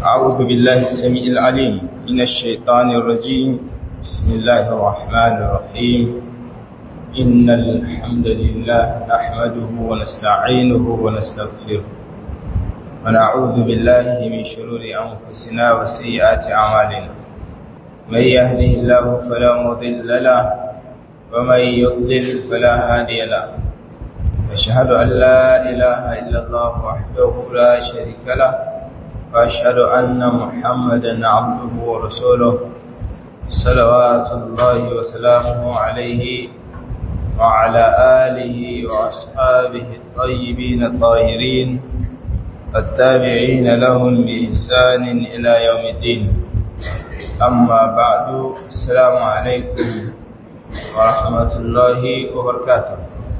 أعوذ بالله السميع العليم من الشيطان الرجيم بسم الله الرحمن الرحيم إن الحمد لله نحمده ونستعينه ونستغفره ونعوذ بالله من شرور أنفسنا وسيئات أعمالنا من يهده الله فلا مضل له ومن يضلل فلا هادي له أشهد أن لا إله إلا الله وحده لا شريك له وأشهد أن محمدا عبده ورسوله صلوات الله وسلامه عليه وعلى آله وأصحابه الطيبين الطاهرين التابعين لهم بإحسان إلى يوم الدين أما بعد السلام عليكم ورحمة الله وبركاته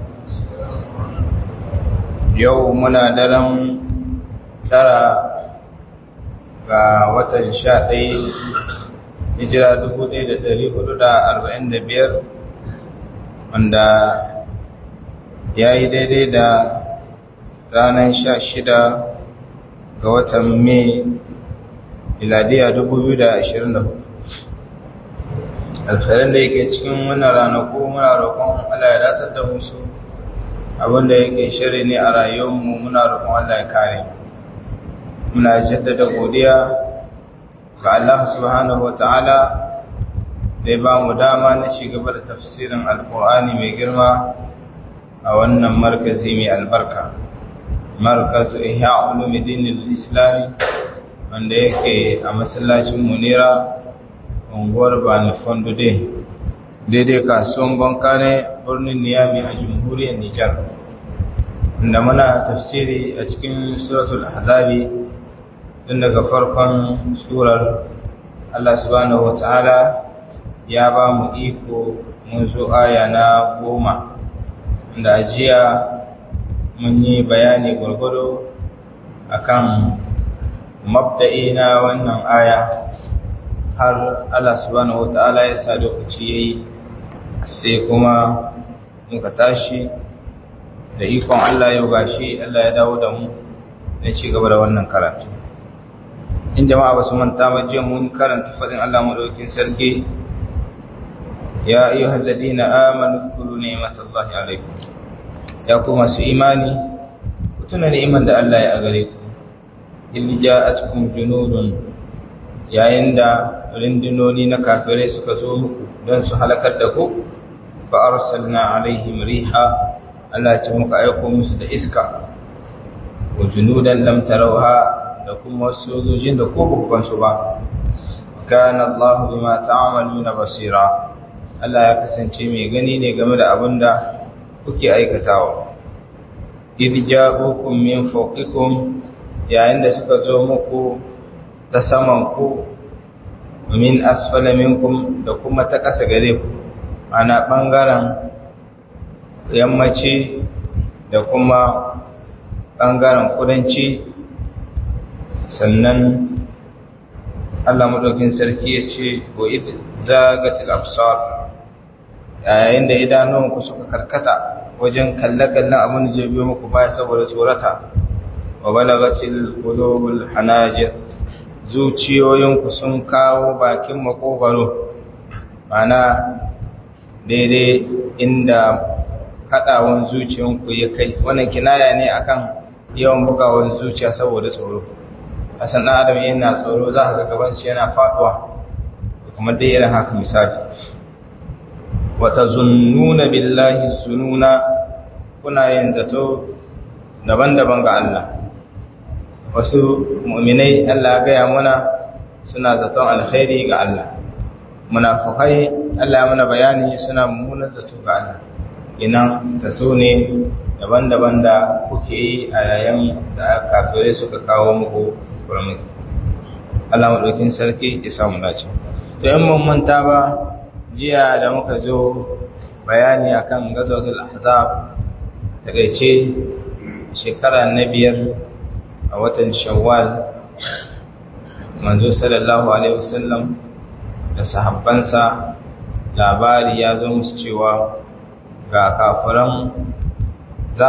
يومنا درم ترى ga watan sha ɗaya hijira dubu ɗaya da ɗari hudu da arba'in da biyar wanda ya yi daidai da ranar sha shida ga watan mai miladiya dubu biyu da ashirin da hudu alkhairan da yake cikin wannan ranaku muna roƙon Allah ya datar da musu abinda yake shiri ne a rayuwarmu muna roƙon Allah ya kare muna jaddada godiya ga Allah subhanahu wata'ala da ya ba mu dama na gaba da tafsirin alkur'ani mai girma a wannan markazi mai albarka markazu ihya ulumuddin islami wanda yake a masallacin munira unguwar bani fondude daidai kasuwan banka ne birnin niyami a jamhuriyar nijar inda muna tafsiri a cikin suratul ahzabi tun daga farkon surar Allah subhanahu wata'ala ya ba mu iko mun zo aya na goma da ajiya mun yi bayani gwargwado akan mabda'i na wannan aya har Allah subhanahu wata'ala ya sa lokaci yayi sai kuma muka tashi da ikon Allah yau gashi Allah ya dawo da mu na ci gaba da wannan karatu in jama'a ba su manta ba jiya mun karanta fadin Allah madaukakin sarki ya ayyuhal ladina amanu kulu ni'matallahi alaikum ya ku masu imani ku tuna ni'imar da Allah ya gare ku in ja'atkum junudun yayin da rindinoni na kafirai suka zo muku don su halakar da ku fa arsalna alaihim riha Allah ya ce muka aiko musu da iska wa junudan lam tarawha da kuma sojojin da ko babban su ba kana Allah bima ta'maluna basira Allah ya kasance mai gani ne game da abin da kuke aikatawa idh ja'ukum min fawqikum yayin da suka zo muku ta saman ku min asfala minkum da kuma ta ƙasa gare ku ana bangaren yammaci da kuma bangaren kudanci sannan Allah maɗaukin sarki ya ce wa id zagatil absar yayin da idanunku suka karkata wajen kalle-kallen abin da zai biyo muku baya saboda tsorata wa balagatil qulubul hanajir zuciyoyinku sun kawo bakin makogaro mana daidai inda kadawan zuciyanku ya kai wannan kinaya ne akan yawan bugawan zuciya saboda tsoro a san ɗan adam yana tsoro za ka gaban shi yana faɗuwa kamar dai irin haka misali wata zunnuna billahi sununa kuna yin zato daban-daban ga Allah wasu mu'minai Allah gaya muna suna zaton alkhairi ga Allah munafukai Allah ya mana bayani suna mummunan zato ga Allah inan zato ne daban-daban da kuke yi a yayin da kafirai suka kawo muku kuramiki Allah maɗaukin sarki ya samu dace to yan mun manta ba jiya da muka zo bayani akan gazawatul ahzab takeice shekara na biyar a watan shawwal manzo sallallahu alaihi wasallam da sahabbansa labari ya zo musu cewa ga kafiran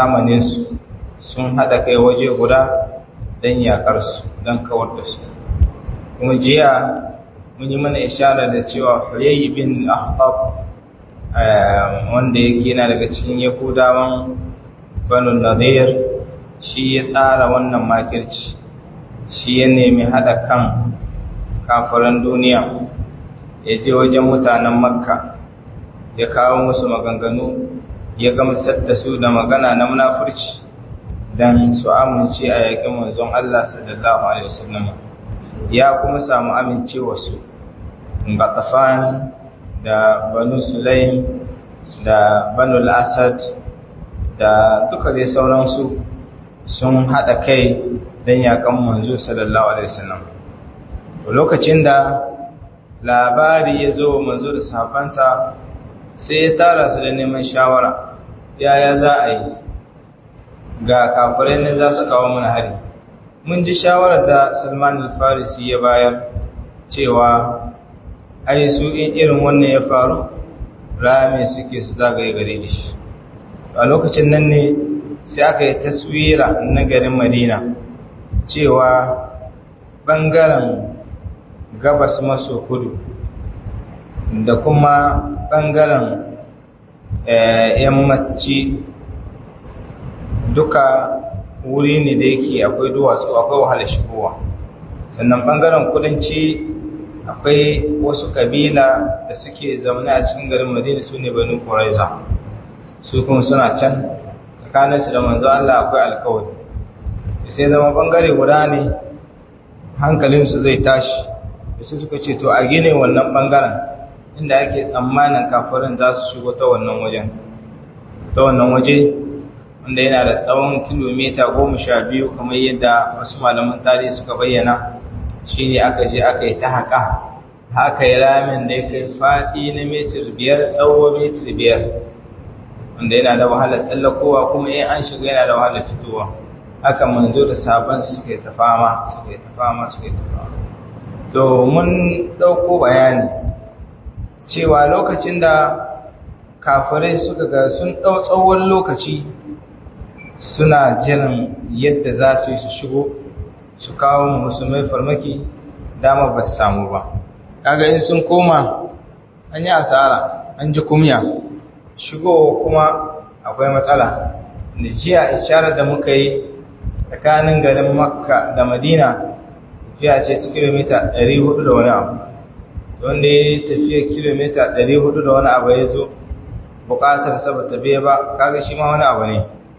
zamaninsu sun haɗa kai waje guda don yaƙarsu don kawar da su kuma jiya mun yi mana ishara da cewa Huyayy bin Akhtab wanda yake yana daga cikin Yahudawan Banu Nadir shi ya tsara wannan makirci shi ya nemi hada kan kafiran duniya ya je wajen mutanen Makka ya kawo musu maganganu ya gamsar da su da magana na munafurci dan su amince a yakin manzon Allah sallallahu alaihi wasallam ya kuma samu amincewa su Gatafan da Banu Sulaim da Banu Asad da duka dai sauransu sun hada kai dan yakan manzo sallallahu alaihi wasallam lokacin da labari ya zo manzo da sahabbansa sai ya tara su da neman shawara yaya za a yi ga kafirai ne za su kawo mana hari mun ji shawarar da salman al-farisi ya bayar cewa ai su in irin wannan ya faru rame suke su zagaye gare da shi a lokacin nan ne sai aka yi taswira na garin madina cewa ɓangaren gabas maso kudu da kuma ɓangaren yammaci duka wuri ne da yake akwai duwatsu akwai wahalar shigowa sannan ɓangaren kudanci akwai wasu ƙabila da suke zaune a cikin garin madina su ne banu ƙuraiza su kuma suna can tsakaninsu da manzo Allah akwai alkawari sai zama ɓangare guda ne hankalinsu zai tashi da su suka ce to a gine wannan ɓangaren inda ake tsammanin kafirin za su shigo ta wannan wajen ta wannan waje wanda yana da tsawon kilomita goma sha biyu kamar yadda wasu malaman tarihi suka bayyana shi ne aka je aka yi ta haƙa haka yi ramin da ya kai faɗi na metir biyar tsawo metir biyar wanda yana da wahalar tsallakowa kuma in an shiga yana da wahalar fitowa haka manzo da sabon suka yi ta fama suka yi ta fama suka yi ta fama to mun ɗauko bayani cewa lokacin da kafirai suka ga sun ɗau tsawon lokaci suna jiran yadda za su yi su shigo su kawo musulmai farmaki dama ba su samu ba kaga in sun koma an yi asara an ji kumya shigo kuma akwai matsala da jiya isharar da muka yi tsakanin garin makka da madina tafiya ce ta kilomita 400 da wani abu wanda ya tafiya kilomita 400 da wani abu ya zo bukatar sa bata biya ba kaga shi ma wani abu ne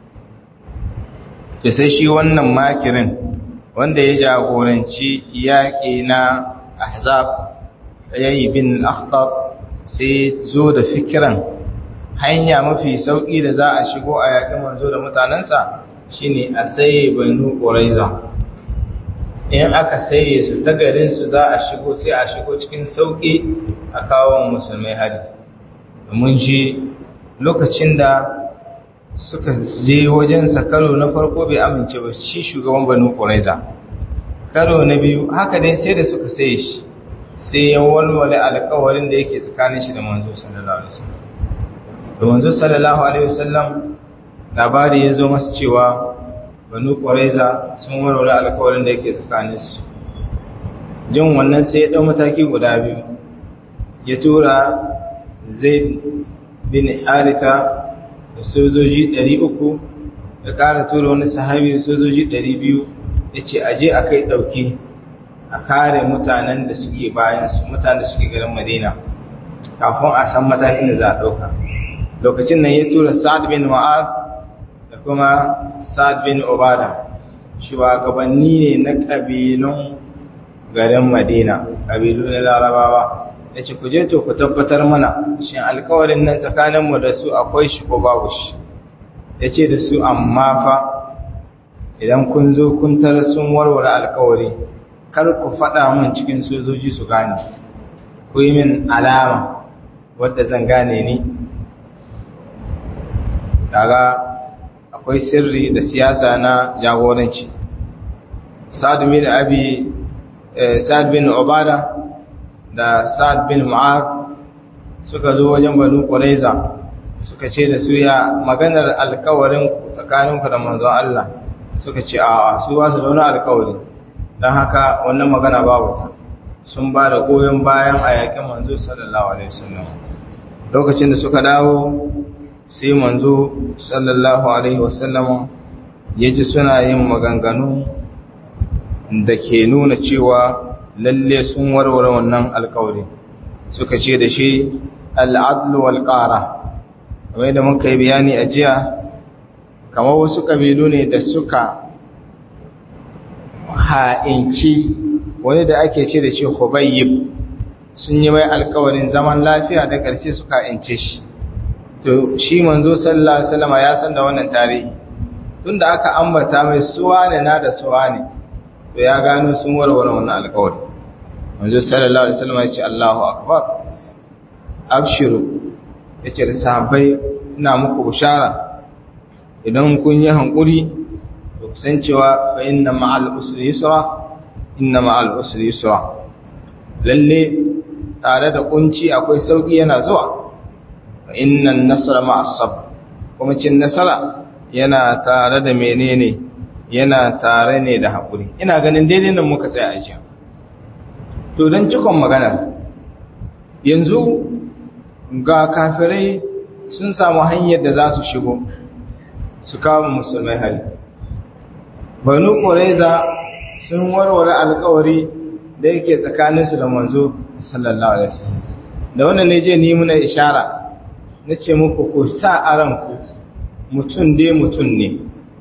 to sai shi wannan makirin wanda ya jagoranci yaƙi na ahzab yayi bin akhtab sai zo da fikiran hanya mafi sauki da za a shigo a yaƙin manzo da mutanensa shine a saye banu quraiza in aka saye su ta garin su za a shigo sai a shigo cikin sauki a kawo musulmai hari mun ji lokacin da suka je wajensa karo na farko bai amince ba shi shugaban banu ƙuraiza karo na biyu haka dai sai da suka saye shi sai ya walwale alkawarin da yake tsakanin shi da manzo sallallahu alaihi wasallam da manzo sallallahu alaihi wasallam labari ya zo masa cewa banu ƙuraiza sun walwale alkawarin da yake tsakanin su jin wannan sai ya ɗau mataki guda biyu ya tura zaid bin haritha da sojoji 300 da ƙara tura wani sahabi da sojoji 200 ya ce aje a kai ɗauki a kare mutanen da suke bayansu mutanen da suke garin madina kafin a san matakin da za a ɗauka lokacin nan ya tura sa'ad bin ma'ad da kuma sa'ad bin obada shugabanni ne na ƙabilun garin madina ƙabilu na larabawa ya ce ku je to ku tabbatar mana shin alkawarin nan tsakaninmu da su akwai shi ko babu shi ya ce da su amma fa idan kun zo kun tara sun warware alkawari kar ku faɗa min cikin sojoji su gane ku yi min alama wadda zan gane ni daga akwai sirri da siyasa na jagoranci sa'ad bin abi sa'ad bin obada da Sa'ad bin Mu'ad suka zo wajen Banu Qurayza suka ce da su ya maganar alkawarin tsakaninku da manzon Allah suka ce a su ba su da wani alkawari don haka wannan magana babu ta sun ba da goyon bayan a yakin manzo sallallahu alaihi wasallam lokacin da suka dawo sai manzo sallallahu alaihi wasallam ya ji suna yin maganganu da ke nuna cewa lalle sun warware wannan alkawari suka ce da shi al'adlu wal ƙara kamar da muka yi bayani a jiya kamar wasu ƙabilu ne da suka ha'inci wani da ake ce da shi hubayyib sun yi mai alkawarin zaman lafiya da ƙarshe suka ha'ince shi to shi manzo sallallahu alaihi wasallam ya san da wannan tarihi tunda aka ambata mai suwa ne na da suwa ne to ya gano sun warware wannan alkawari manzo sallallahu alaihi wasallam ya ce Allahu akbar abshiru yace da sahabbai ina muku bushara idan kun yi hankuri to kusan cewa fa inna ma'al usri yusra inna ma'al usri yusra lalle tare da kunci akwai sauki yana zuwa fa inna an-nasra ma'as sabr kuma cin nasara yana tare da menene yana tare ne da hakuri ina ganin daidai nan muka tsaya a jiya to don cikon maganar yanzu ga kafirai sun samu hanyar da za su shigo su kawo musulmai hari banu ƙoreza sun warware alkawari da yake tsakaninsu da manzo sallallahu alaihi wasallam da wannan ne je ni muna ishara na ce muku ku sa a ranku mutum dai mutum ne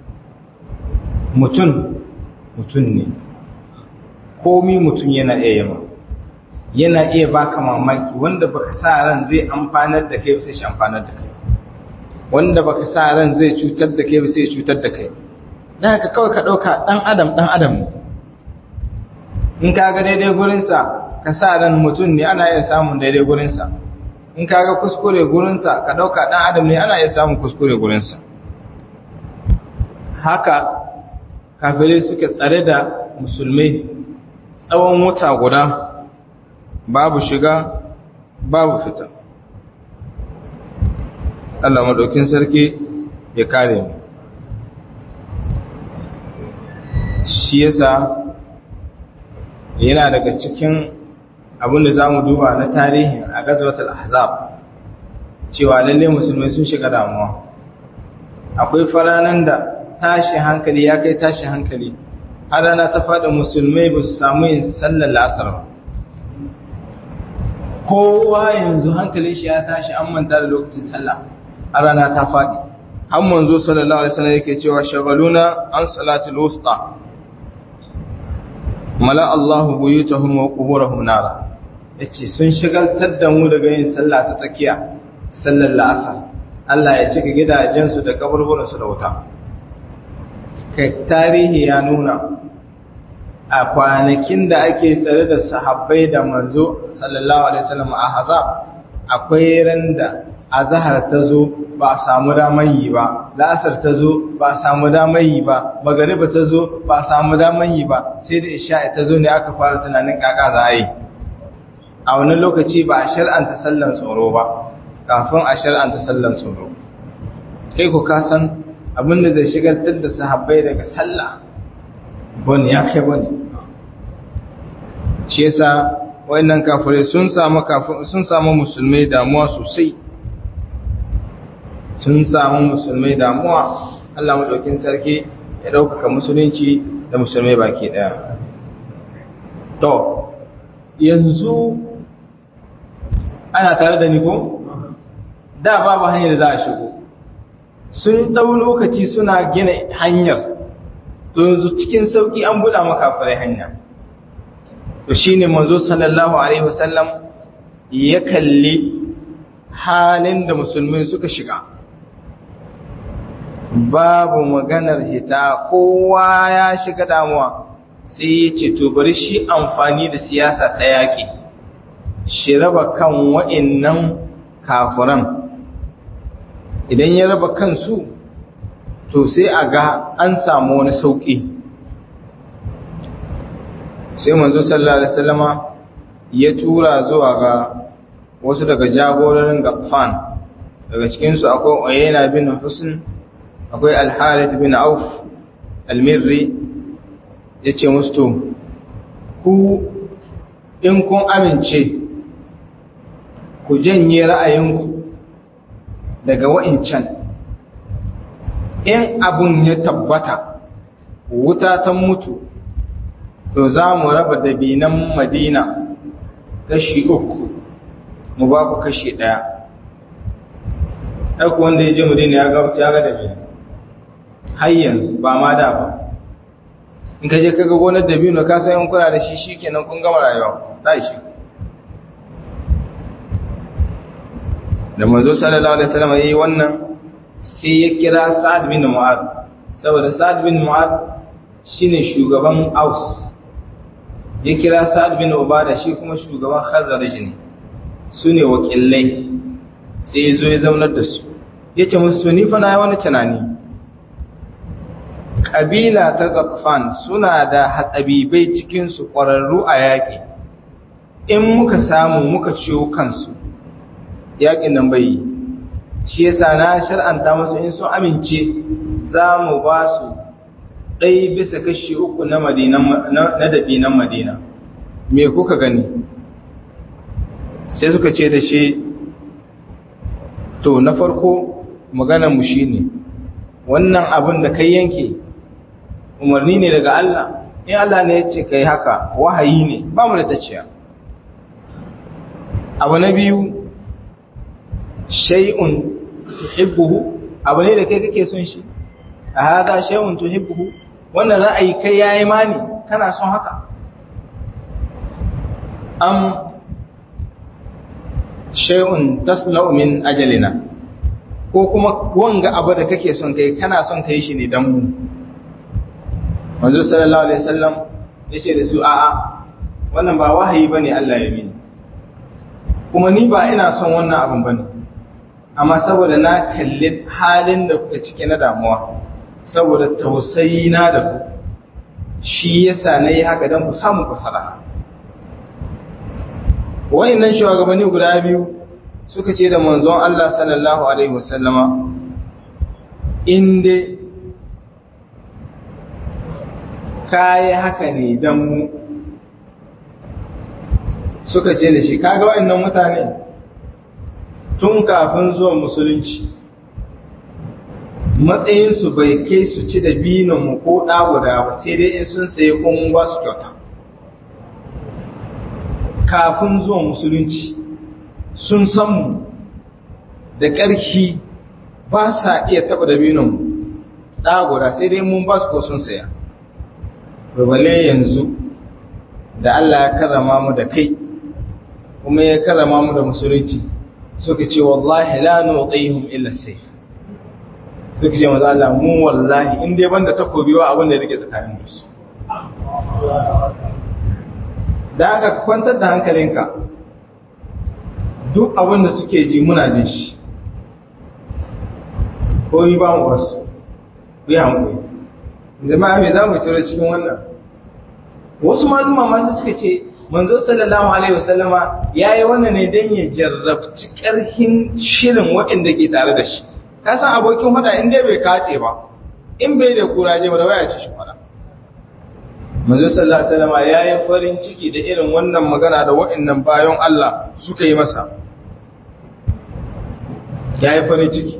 mutum mutum ne komi mutum yana iya yama yana iya baka mamaki wanda baka sa ran zai amfanar da kai sai shi amfanar da kai wanda baka sa ran zai cutar da kai sai cutar da kai dan haka kawai ka dauka dan adam dan adam ne in ka ga daidai gurin sa ka sa ran mutum ne ana iya samun daidai gurin sa in ka ga kuskure gurin sa ka dauka dan adam ne ana iya samun kuskure gurin sa haka kafirai suke tsare da musulmai tsawon wata guda babu shiga babu fita Allah maɗaukin sarki ya kare mu shi yasa yana daga cikin abin da za mu duba na tarihin a gazwatul ahzab cewa lalle musulmai sun shiga damuwa akwai faranan da tashi hankali ya kai tashi hankali har rana ta faɗa musulmai ba su samu yin sallar la'asar ba kowa yanzu hankalin shi ya tashi an manta da lokacin sallah a rana ta faɗi an manzo sallallahu alaihi wasallam yake cewa shagaluna an salatul wusta mala Allahu buyutahum wa quburahum nara yace sun shigaltar da mu daga yin sallah ta tsakiya sallar la'asar Allah ya cika gidajensu da kaburburan su da wuta kai tarihi ya nuna a kwanakin da ake tsare da sahabbai da manzo sallallahu alaihi wasallam a hazab akwai ran da azhar ta zo ba a samu damar yi ba la'asar ta zo ba a samu damar yi ba magariba ta zo ba a samu damar yi ba sai da isha'i ta zo ne aka fara tunanin kaka za a yi a wani lokaci ba a shar'anta sallan tsoro ba kafin a shar'anta sallan tsoro kai ku ka san abin da zai shigaltar da sahabbai daga sallah bane ya kai bane shi yasa wayannan kafirai sun samu sun samu musulmai damuwa sosai sun samu musulmai damuwa Allah madaukin sarki ya ɗaukaka musulunci da musulmai baki ɗaya to yanzu ana tare da ni ko da babu hanyar da za a shigo sun ɗau lokaci suna gina hanyar yanzu cikin sauƙi an buɗa makafarai hanya to shi ne manzo sallallahu alaihi wasallam ya kalli halin da musulmi suka shiga babu maganar hita kowa ya shiga damuwa sai ya ce to bari shi amfani da siyasa ta yaƙi shi raba kan wa'innan kafuran idan ya raba kansu to sai a ga an samu wani sauƙi sai manzo sallallahu alaihi wasallama ya tura zuwa ga wasu daga jagororin gafan daga cikinsu akwai oyena bin husn akwai al-harith bin auf al-mirri ya ce musu to ku in kun amince ku janye ra'ayinku daga wa'incan in abun ya tabbata wuta ta mutu to za mu raba dabinan madina kashi uku mu ba ku kashi ɗaya ɗauku wanda ya je madina ya ga dabinan har yanzu ba ma da ba in ka je ka ga gonar dabino ka san in kuna da shi shi kenan kun gama rayuwa ta shi da manzo sallallahu alaihi wasallam yayi wannan sai ya kira Sa'ad bin Mu'adh saboda Sa'ad bin Mu'adh shine shugaban Aus ya kira Sa'ad bin Ubada shi kuma shugaban Khazraj ne sune wakilai sai ya zo ya zaunar da su yace musu ni fa na yi wani tunani kabila ta Ghatfan suna da hatsabibai cikin su ƙwararru a yaƙi in muka samu muka ciwo kansu yaƙin nan bai yi shi yasa na shar'anta musu in sun amince za mu ba su ɗai bisa kashi uku na dabinan madina me kuka gani sai suka ce da shi to na farko mu shi ne wannan abin da kai yanke umarni ne daga Allah in Allah ne ya ce kai haka wahayi ne ba mu da ta abu na biyu shay'un tuhibbuhu abu ne da kai kake son shi a hada shay'un tuhibbuhu wannan ra'ayi kai yayi mani kana son haka am shay'un tasla'u min ajalina ko kuma wanga abu da kake son kai kana son kai shi ne dan mu manzo sallallahu alaihi wasallam yace da su a'a wannan ba wahayi bane Allah ya mini kuma ni ba ina son wannan abin bane amma saboda na kalli halin da kuka cike na damuwa saboda tausayi na da ku shi yasa na yi haka don ku samu fasara nan shugabanni guda biyu suka ce da manzon Allah sallallahu alaihi wasallama inda kayi haka ne don mu suka ce da shi kaga wa'annan mutane tun kafin zuwa musulunci matsayinsu bai kai su ci da mu ko ɗaguda ba sai dai in sun saye kun ba su kyauta kafin zuwa musulunci sun san mu da ƙarfi ba sa iya taɓa da mu ɗaguda sai dai mun ba su ko sun saya rubale yanzu da Allah ya karrama mu da kai kuma ya karrama mu da musulunci suka ce wallahi la nuqihum illa sayf suka ce maza Allah mu wallahi in dai banda takobi wa abin da yake tsakanin su da aka kwantar da hankalinka duk abin da suke ji muna jin shi ko ni ba mu wasu ku yi hankali jama'a me za mu ciro cikin wannan wasu maluma masu suka ce manzo sallallahu alaihi wasallama yayi wannan ne dan ya jarrabci karhin shirin waɗanda ke tare da shi ka san abokin hada in dai bai kace ba in bai da kuraje ba da waya ci shi fara manzo sallallahu alaihi wasallama yayi farin ciki da irin wannan magana da waɗannan bayan Allah suka yi masa yayi farin ciki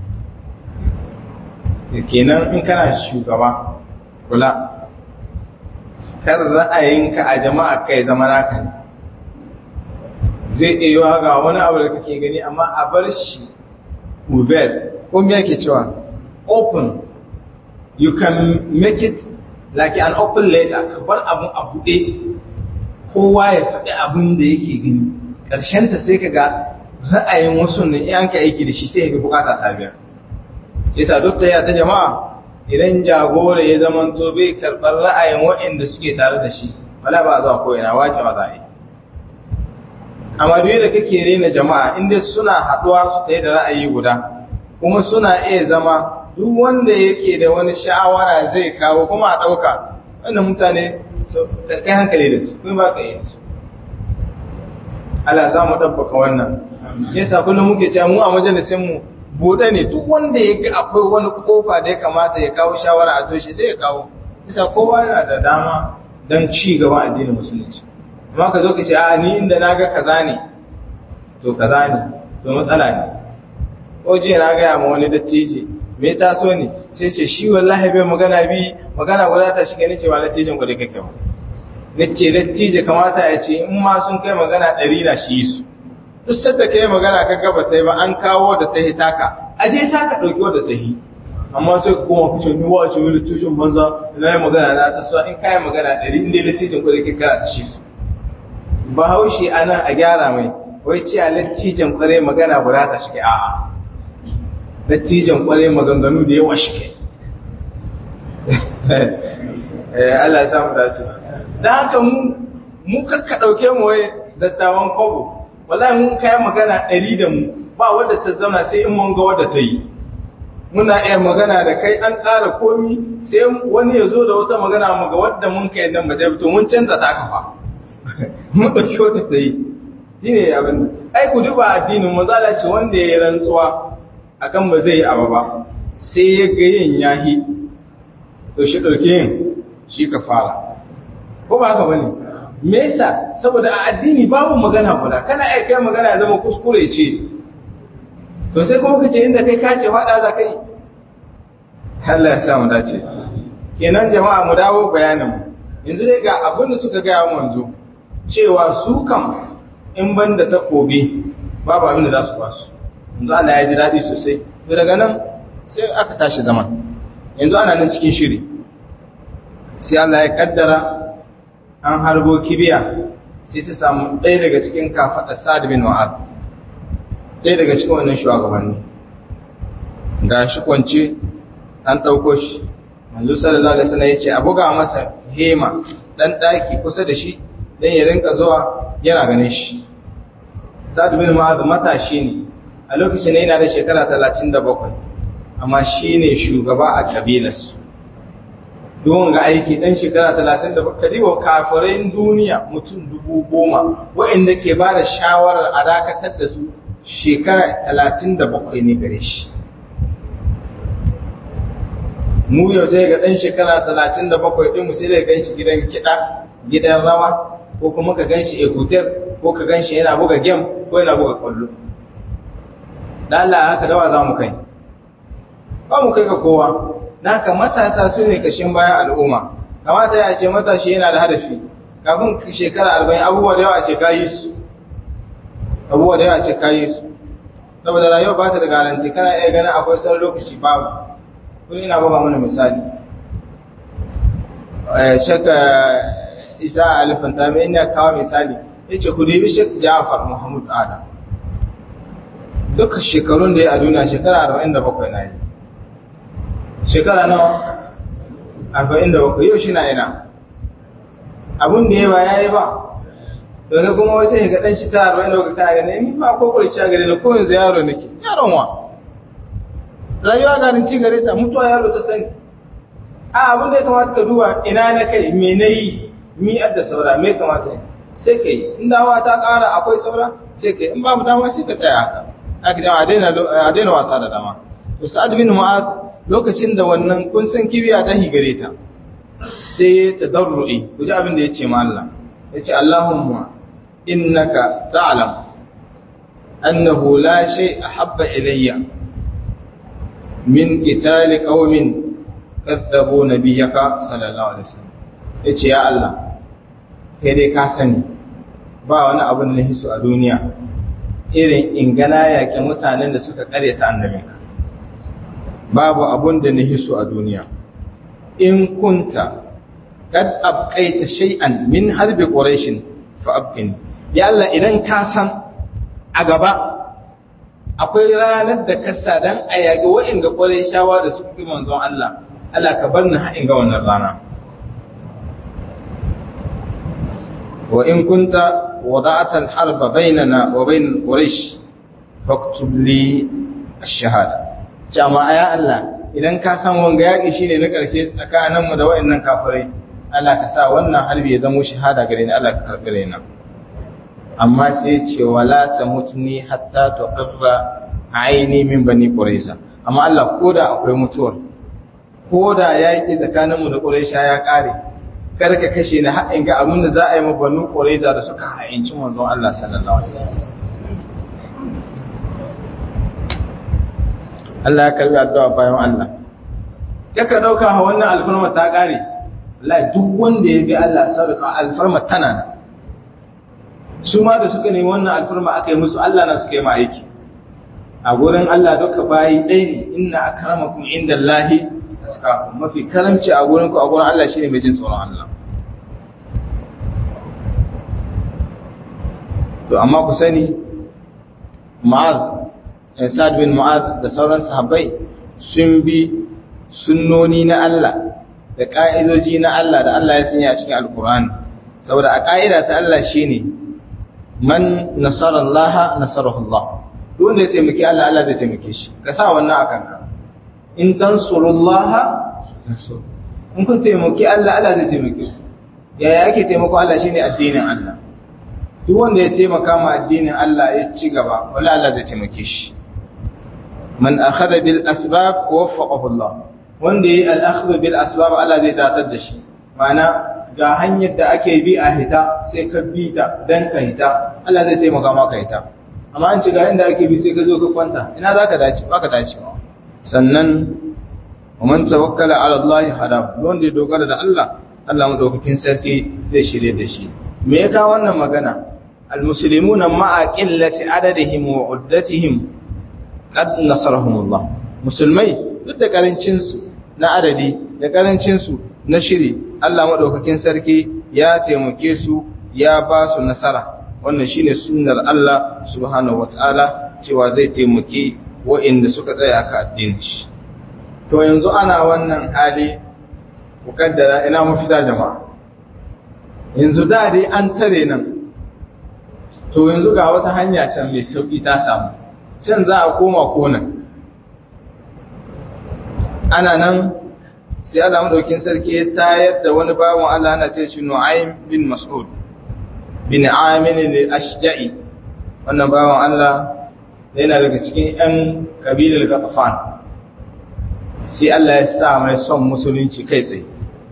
kenan in kana shugaba kula kar ra'ayinka a jama'a kai zama naka ne zai iya yiwa ga wani abu da kake gani amma a bar shi uvel ko me yake cewa open you can make it like an open letter ka bar abun a buɗe kowa ya faɗi abun da yake gani ta sai ka ga ra'ayin wasu ne in ka aiki da shi sai ka bukata ta biya yasa duk ta ta jama'a idan jagora ya zama to bai karɓar ra'ayin waɗanda suke tare da shi wala ba zuwa ko ina wace ba za a yi amma duk da kake rena jama'a inda suna haɗuwa su ta da ra'ayi guda kuma suna iya zama duk wanda yake da wani shawara zai kawo kuma a ɗauka wannan mutane kai hankali da su kuma ba ka yi su Allah za mu ɗabbaka wannan shi yasa kullum muke cewa mu a majalisinmu buɗe ne duk wanda ya ga akwai wani kofa da ya kamata ya kawo shawara a toshe sai ya kawo bisa kowa yana da dama don ci gaba addinin musulunci amma ka zo ka ce a ni inda na ga kaza ne to kaza ne to matsala ne ko jiya na gaya ma wani dattije me ta so ne sai ce shi wallahi bai magana bi magana guda ta shiga ni ce ba dattijin ku da kake ba ni ce dattije kamata ya ce in ma sun kai magana ɗari na shi su duk sadda kai magana ka gaba ta yi ba an kawo da ta yi taka aje taka ɗauki wadda ta yi amma sai kuma kuce ni wa ce wani tushen banza na yi magana na ta so in kayi magana ɗari inda littijin ku da ke kara ta shi su bahaushe ana a gyara mai wai ce a littijin kwarai magana guda ta shige a'a littijin kwarai maganganu da yawa shige Allah ya samu dace da haka mu mu kakka ɗauke mu wai dattawan kwabo wallahi mun kai magana ɗari da mu ba wadda ta zauna sai in mun ga wadda ta yi muna iya magana da kai an ƙara komi sai wani ya zo da wata magana mu ga wadda mun kai nan ba to mun canza ta kafa mun ɗauki wadda ta yi shi ne abin ai ku duba addinin mazala ce wanda ya yi rantsuwa akan ba zai yi abu ba sai ya ga yin yahi to shi ɗauki yin shi ka fara ko ba haka bane me yasa saboda a addini babu magana guda kana iya kai magana ya zama kuskure ce to sai kuma kace inda kai kace fada za kai Allah ya sa mu dace kenan jama'a mu dawo bayanin mu yanzu dai ga abin da suka ga mu yanzu cewa su kam in banda takobi babu abin da za su basu yanzu Allah ya ji dadi sosai to daga nan sai aka tashi zaman yanzu ana nan cikin shiri sai Allah ya kaddara an harbo kibiya sai ta samu ɗaya daga cikin kafaɗa Sa'ad bin Mu'adh ɗaya daga cikin wannan shugabanni ga shi kwance an ɗauko shi manzo sallallahu alaihi wasallam yace a buga masa hema dan daki kusa da shi dan ya rinka zuwa yana ganin shi Sa'ad bin Mu'adh matashi ne a lokacin yana da shekara 37 amma shine shugaba a kabilarsu don ga aiki dan shekara 30 da baka diwa kafirin duniya mutum dubu goma waɗanda ke ba da shawarar a dakatar da su shekara 37 ne gare shi mu yau sai ga dan shekara 37 din mu sai da gan shi gidan kiɗa gidan rawa ko kuma ka gan shi ekuter ko ka gan shi yana buga game ko yana buga kwallo dan Allah haka dawa za mu kai ba mu kai ga kowa Naka matasa su ne kashin bayan al'umma, kamata ya ce matashi yana da hadafi, kafin shekara arba'in abubuwa da yawa ce kayi su, abubuwa da yawa ce kayi su, saboda rayuwa ba ta da garanti kana iya ganin akwai sauran lokaci babu, kun ina ba mana misali. Shaka Isa Alifanta mai ina kawo misali, ya ce ku dubi Shek Jafar Muhammad Adam. Duka shekarun da ya a duniya shekara arba'in da bakwai na yi. shekara nawa arba'in da bakwai yau shi na ina abin da ya ba ya yi ba daga kuma wasu ya gaɗan shi ta arba'in da bakwai kana gane ni ba ko kurci a gare da ko yanzu yaro nake yaron wa rayuwa ganin ci gare ta mutuwa yaro ta sani a abin da ya kamata ka duba ina na kai me na yi mi adda saura me kamata sai ka yi in dawa ta ƙara akwai saura sai ka yi in babu dama sai ka tsaya haka aka dama a daina wasa da dama to sa'ad bin mu'az lokacin da wannan kun san kibiya ta higare ta sai ta darru'i ku ji abin da ya ce ma Allah ya ce Allahumma innaka ta'lam annahu la shay ahabba ilayya min qitali qaumin kadzabu nabiyyaka sallallahu alaihi wasallam yace ya Allah kai dai ka sani ba wani abu da nahisu a duniya irin ingana yake mutanen da suka karyata annabinka babu abun da na hiso a duniya in kunta kad abqaita shay'an min harbi quraish fa abqini ya Allah idan ka san a gaba akwai ranar da ka sa dan a yage wa'inga qurayshawa da suka fi manzon Allah Allah ka bar ni haɗin ga wannan rana wa in kunta wada'ata al-harba bainana wa bain quraish faktub li ash-shahada jama'a ya Allah idan ka san wanga yaƙi shine na ƙarshe tsakaninmu da wayannan kafirai Allah ka sa wannan harbi ya zama shahada gare ni Allah ka karɓi raina amma sai ce wala tamutni hatta tuqirra aini min bani quraiza amma Allah koda akwai mutuwar koda yaƙi tsakaninmu da quraisha ya ƙare kar ka kashe ni haɗin ga abin da za a yi ma banu ƙuraiza da suka ha'inci manzon Allah sallallahu alaihi wasallam Allah ya karbi addu'a bayan Allah yaka dauka ha wannan alfarma ta kare wallahi duk wanda ya bi Allah sadaka alfarma tana nan su ma da suka nemi wannan alfarma aka yi musu Allah na suka yi ma aiki a gurin Allah duka bayi ɗaya ne inna akramakum indallahi atqakum mafi karamci a gurin ku a gurin Allah shine mai jin tsoron Allah to amma ku sani Mu'adh Sa'ad bin Mu'adh da sauran sahabbai sun bi sunnoni na Allah da ka'idoji na Allah da Allah ya sanya a cikin Alkur'ani saboda a ka'ida ta Allah shine man nasara Allah nasarahu Allah duk wanda ya taimaki Allah Allah zai taimake shi ka sa wannan akan ka in tansurullaha in kun taimaki Allah Allah zai taimake ku yaya ake taimako Allah shine addinin Allah duk wanda ya taimaka ma addinin Allah ya ci gaba wala Allah zai taimake shi man akhadha bil asbab waffaqahu Allah wanda yayi al akhdh bil asbab Allah zai datar da shi ma'ana ga hanyar da ake bi a hita sai ka bi ta dan ka hita Allah zai taimaka maka hita amma an ce ga inda ake bi sai ka zo ka kwanta ina zaka dace baka dace ba sannan man tawakkala ala Allah hada wanda ya dogara da Allah Allah madaukakin sarki zai shirye da shi me ya kawo wannan magana almuslimuna ma'a qillati adadihim wa uddatihim qad nasarahum Allah musulmai duk da karancin su na adadi da karancin su na shiri Allah madaukakin sarki ya taimake su ya ba su nasara wannan shine sunnar Allah subhanahu wataala cewa zai taimake wa'inda suka tsaya ka addinin shi to yanzu ana wannan hali mukaddara ina mafita jama'a yanzu da dai an tare nan to yanzu ga wata hanya can mai sauki ta samu can za a koma konan ana nan sai Allah madaukin sarki ya tayar da wani bawan Allah ana ce shi Nu'aym bin Mas'ud bin Amin al-Ashja'i wannan bawan Allah yana daga cikin ƴan kabilar Ghatafan sai Allah ya sa mai son musulunci kai tsaye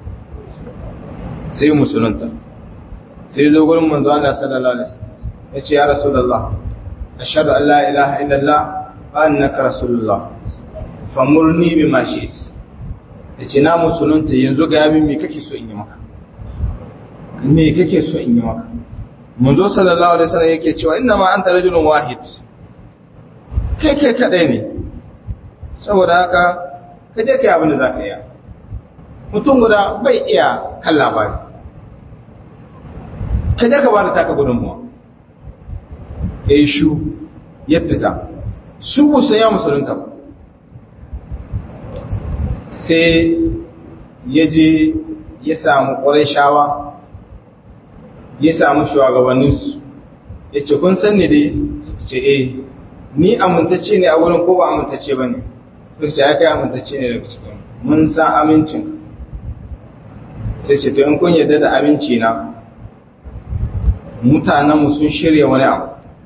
sai musulunta sai zo gurin manzo Allah sallallahu alaihi wasallam yace ya rasulullah ashhadu an la ilaha illallah wa annaka rasulullah famurni bima shi'it yace na musulunta yanzu ga yamin me kake so in yi maka me kake so in yi maka manzo sallallahu alaihi wasallam yake cewa inna ma anta rajulun wahid kai kai kadai ne saboda haka ka je kai abin da zaka yi mutum guda bai iya kan labari ka je ka bada taka gudunmuwa ya yi shu ya fita su busa ya musulunta ba sai ya je ya samu ƙwarai shawa ya samu shugabanninsu ya ce kun san ne dai su ce eh ni amintacce ne a wurin ko ba amintacce ba ne su ce ya kai amintacce ne daga cikin mun san amincin sai ce to in kun yarda da aminci na mutanenmu sun shirya wani abu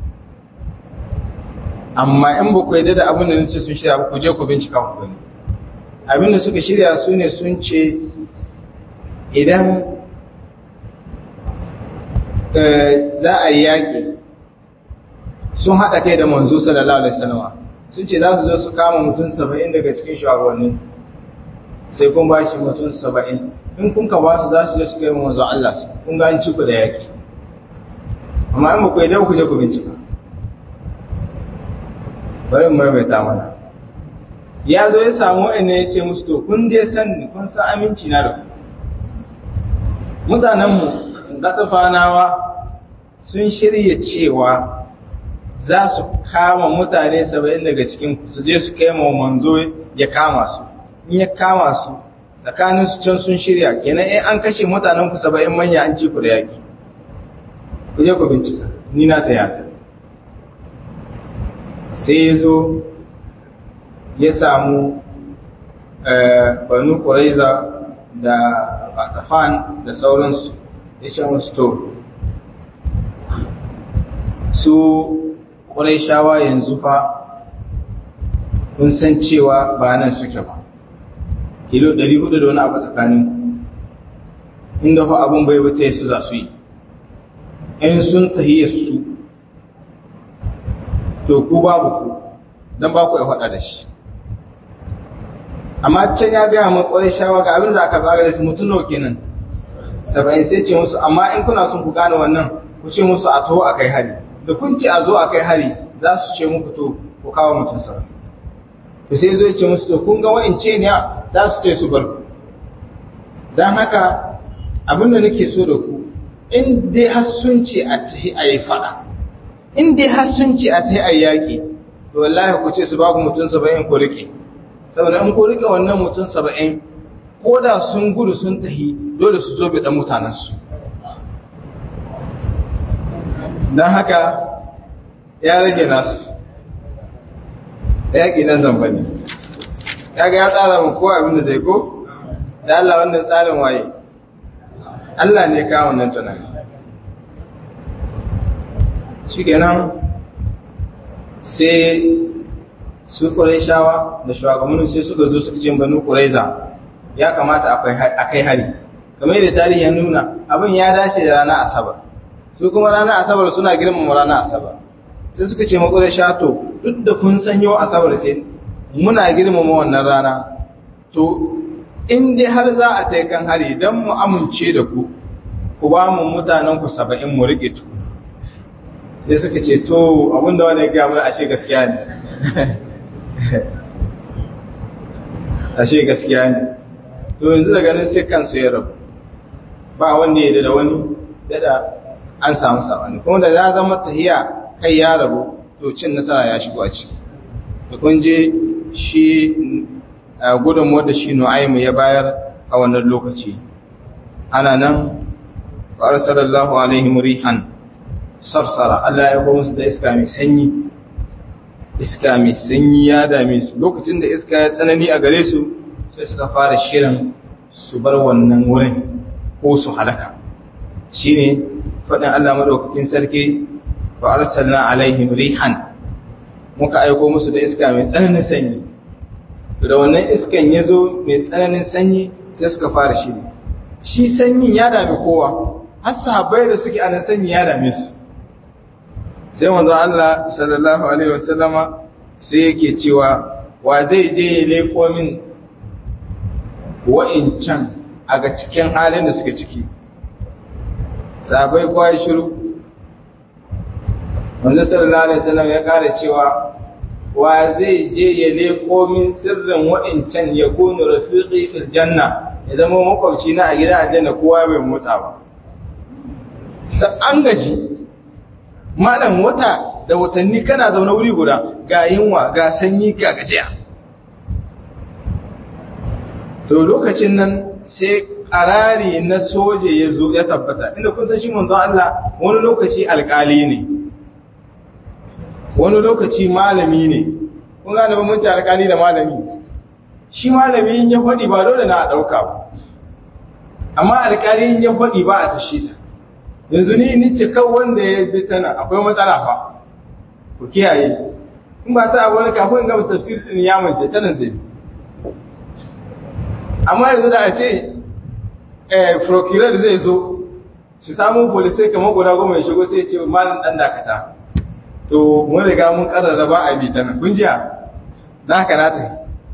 amma in ba ku yarda da abin da nace sun shirya ba ku je ku bincika ku gani abin da suka shirya su ne sun ce idan za a yi yaƙi sun haɗa kai da manzo sallallahu alaihi wasallam sun ce za su zo su kama mutum saba'in daga cikin shugabanni sai kun ba shi mutum saba'in in kun ka ba su za su je su kai manzo Allah su kun ga an ci ku da yaƙi amma in ba ku yadda ku je ku bincika bari mu maimaita mana ya zo ya samu wa'anne ya ce musu to kun dai san ni kun san aminci na da ku mutanenmu gatsafanawa sun shirya cewa za su kama mutane saba'in daga cikin su je su kai ma manzo ya kama su in ya kama su tsakanin su can sun shirya kenan in an kashe mutanen ku saba'in manya an ci ku da yaƙi ku je ku bincika ni na tayata sai ya zo ya samu banu ƙuraiza da batafan da sauransu ya ce musu to su ƙuraishawa yanzu fa kun san cewa ba nan suke ba kilo 400 da wani abu tsakanin inda fa abun bai bata su za su yi in sun tahiyar su to ku babu ku don ba ku ya faɗa da shi amma can ya gaya mun ƙwarai shawa ga abin da aka zaga da su mutum nawa kenan saba'in sai ce musu amma in kuna son ku gane wannan ku ce musu a taho a kai hari da kun ce a zo a kai hari za su ce muku to ku kawo mutum sa to sai zo ce musu to kun ga wa'ince ne za su ce su bar ku don haka abin da nake so da ku in dai har sun ce a tahi a yi faɗa in dai har sun ce a tahi a yi yaƙi to wallahi ku ce su ba ku mutum saba'in ku riƙe saboda in ku riƙe wannan mutum saba'in ko da sun gudu sun tahi dole su zo biɗan mutanensu don haka ya rage nasu yaƙi nan zamba ne ya ga ya tsara mu ko abin da zai ko da Allah wannan tsarin waye Allah ne kawo wannan tunani shi kenan sai su shawa da shugabannin sai suka zo suka ce banu ƙuraiza ya kamata a kai hari kamar yadda tarihi ya nuna abin ya dace da ranar asabar su kuma ranar asabar suna girmama ranar asabar sai suka ce maƙurai shato duk da kun san yau asabar ce muna girmama wannan rana to in dai har za a ta kan hari don mu amince da ku ku ba mu mutanen ku saba'in mu riƙe tu sai suka ce to abinda wani ya gaya mana ashe gaskiya ne ashe gaskiya ne to yanzu daga nan sai kansu ya rabu ba wanda ya da wani dada an samu sabani kuma da ya zama tahiya kai ya rabu to cin nasara ya shigo a ciki da kun je shi gudun wadda shi nu'aimu ya bayar a wannan lokaci ana nan fa'ar sallallahu alaihi murihan sarsara Allah ya kuma su da iska mai sanyi iska mai sanyi ya dame su lokacin da iska ya tsanani a gare su sai suka fara shirin su bar wannan wurin ko su halaka shine faɗin Allah madaukakin sarki fa arsalna alaihim rihan muka aiko musu da iska mai tsananin sanyi da wannan iskan ya zo mai tsananin sanyi sai suka fara shiri shi sanyin ya dame kowa har sahabbai da suke anan sanyi ya dame su sai manzon Allah sallallahu alaihi wasallama sai yake cewa wa zai je ya leko min wa'incan a ga cikin halin da suke ciki sahabbai kowa ya shiru manzon sallallahu alaihi wasallam ya kare cewa wa zai je ya leko min sirrin wa'incan ya kunu rafiqi fil janna ya zama makwabci na a gidan aljanna kowa bai motsa ba sai an gaji malam wata da watanni kana zaune wuri guda ga yunwa ga sanyi ga gajiya to lokacin nan sai karari na soje ya zo ya tabbata inda kun san shi manzon Allah wani lokaci alkali ne wani lokaci malami ne kun gane bambanci alkali da malami shi malami in ya faɗi ba dole na a ɗauka ba amma alkali in ya faɗi ba a tashi ta yanzu ni ni ce kan wanda ya bi tana akwai matsala fa ku kiyaye in ba sa abu wani kafin in gama tafsir din ya mace tana zai amma yanzu da a ce eh procurer zai zo su samu police kamar guda goma ya shigo sai ya ce malam dan dakata to mun riga mun karrara ba a bi tana kun jiya za ka nata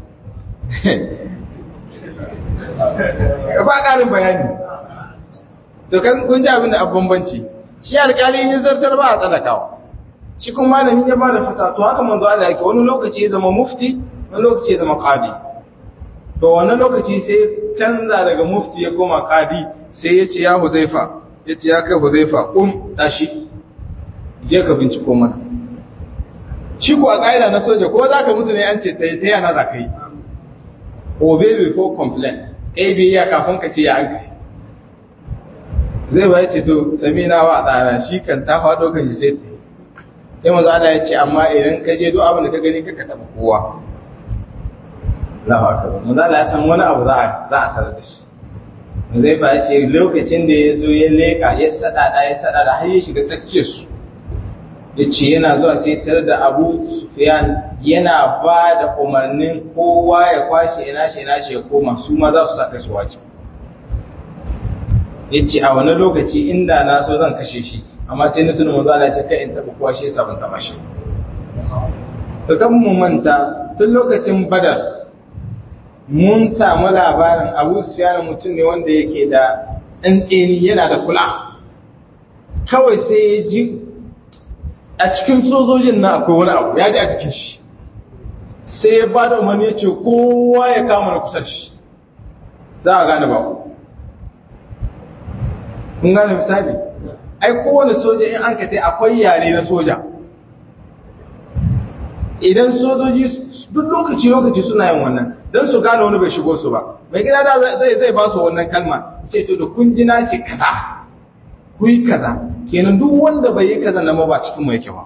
ba ƙarin bayani to kan kun ji abin da abin bambanci shi alƙali ya zartar ba a tsanakawa shi kuma malamin ya bada fata to haka manzo Allah yake wani lokaci ya zama mufti wani lokaci ya zama qadi to wannan lokaci sai canza daga mufti ya koma qadi sai ya ce ya Huzaifa ya ce ya kai Huzaifa kum tashi je ka binciko mana shi ko a ƙa'ida na soja ko za ka mutu ne an ce ta yana za ka yi obey before complain kai biya kafin ka ce ya an kai zai ba ce to sami na wa tsara shi kan ta faɗo kan ji sai ta sai maza Allah ya ce amma idan ka je duk abin da ka gani ka taɓa kowa Allahu akbar maza Allah ya san wani abu za a za a tarar da shi zai ba ya ce lokacin da ya zo ya leka ya sadada ya sadada har ya shiga tsakiyar su ya ce yana zuwa sai tare da Abu Sufyan yana ba da umarnin kowa ya kwashe ina shi ina shi ya koma su ma za su saka shi wace ya ce a wani lokaci inda na so zan kashe shi amma sai na tuna manzo Allah ya ce kai in taɓa kowa shi yasa ban taɓa shi to kan mu manta tun lokacin badar mun samu labarin abu sufyan mutum ne wanda yake da tsantseni yana da kula kawai sai ya ji a cikin sojojin na akwai wani abu ya ji a cikin shi sai ya ba da umarni ya ce kowa ya kama na kusa shi za a gane ba ku kun gane misali ai kowane soja in an kate akwai yare na soja idan sojoji duk lokaci-lokaci suna yin wannan don su gane wani bai shigo su ba mai gida da zai zai ba su wannan kalma ce to da kun jina ce kaza ku yi kaza kenan duk wanda bai yi kaza na ba cikin mai kyau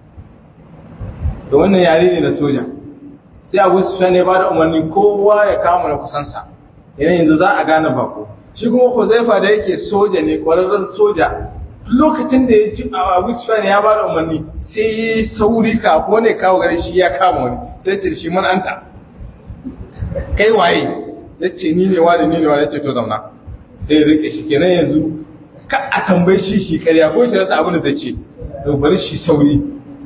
da wannan yare ne na soja sai abu su ne ba da umarni kowa ya kama na kusansa idan yanzu za a gane bako shi kuma huzaifa da yake soja ne kwararren soja lokacin da ya ji abu su ya ba da umarni sai ya yi sauri kafo ne kawo gari shi ya kama wani sai ce shi man anta kai waye ya ce ni ne wani ni ne wani ya ce to zauna sai rike shi kenan yanzu ka a tambayi shi shi karya ko shi rasa abin da zai ce to bari shi sauri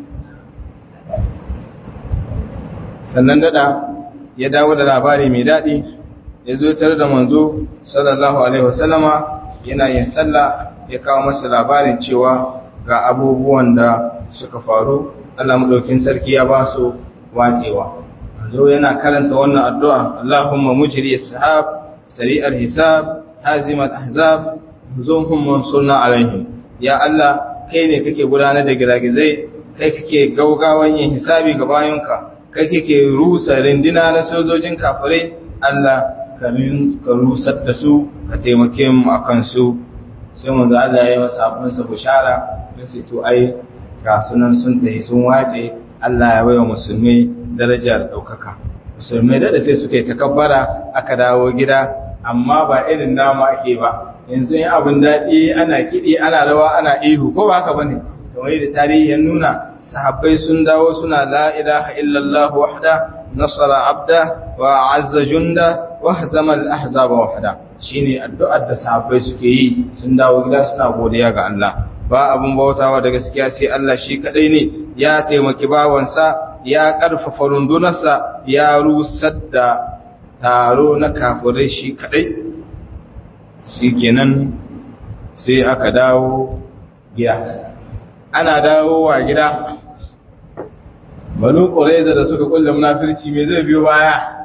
sannan dada ya dawo da labari mai daɗi ya zo tare da manzo sallallahu alaihi wasallama yana yin sallah ya kawo masa labarin cewa ga abubuwan da suka faru Allah madaukin sarki ya ba su watsewa manzo yana karanta wannan addu'a Allahumma mujri as-sahab sari'al hisab hazimat ahzab zunhum mansurna alaihim ya Allah kai ne kake gudanar da giragizai kai kake gaugawan yin hisabi ga bayonka kai kake rusa rindina na sojojin kafirai Allah ka rusar da su ka taimake mu akan su sai manzo Allah ya yi masa abin sa bushara sai to ai ga sunan sun tafi sun wace Allah ya baiwa musulmi darajar daukaka musulmai da sai suka yi takabbara aka dawo gida amma ba irin nama ake ba yanzu yin abin daɗi ana kiɗi ana rawa ana ihu ko ba haka bane kamar da tarihi ya nuna sahabbai sun dawo suna la ilaha illallah wahda nasara abda wa azza junda wa hazama al-ahzaba wahda shine addu'ar da sahabbai suke yi sun dawo gida suna godiya ga Allah ba abun bautawa da gaskiya sai Allah shi kadai ne ya taimaki bawansa ya karfafa rundunarsa ya rusar da taro na kafirai shi kadai shikenan sai aka dawo gida ana dawowa gida banu ƙwaraiza da suka kulle munafirci mai zai biyo baya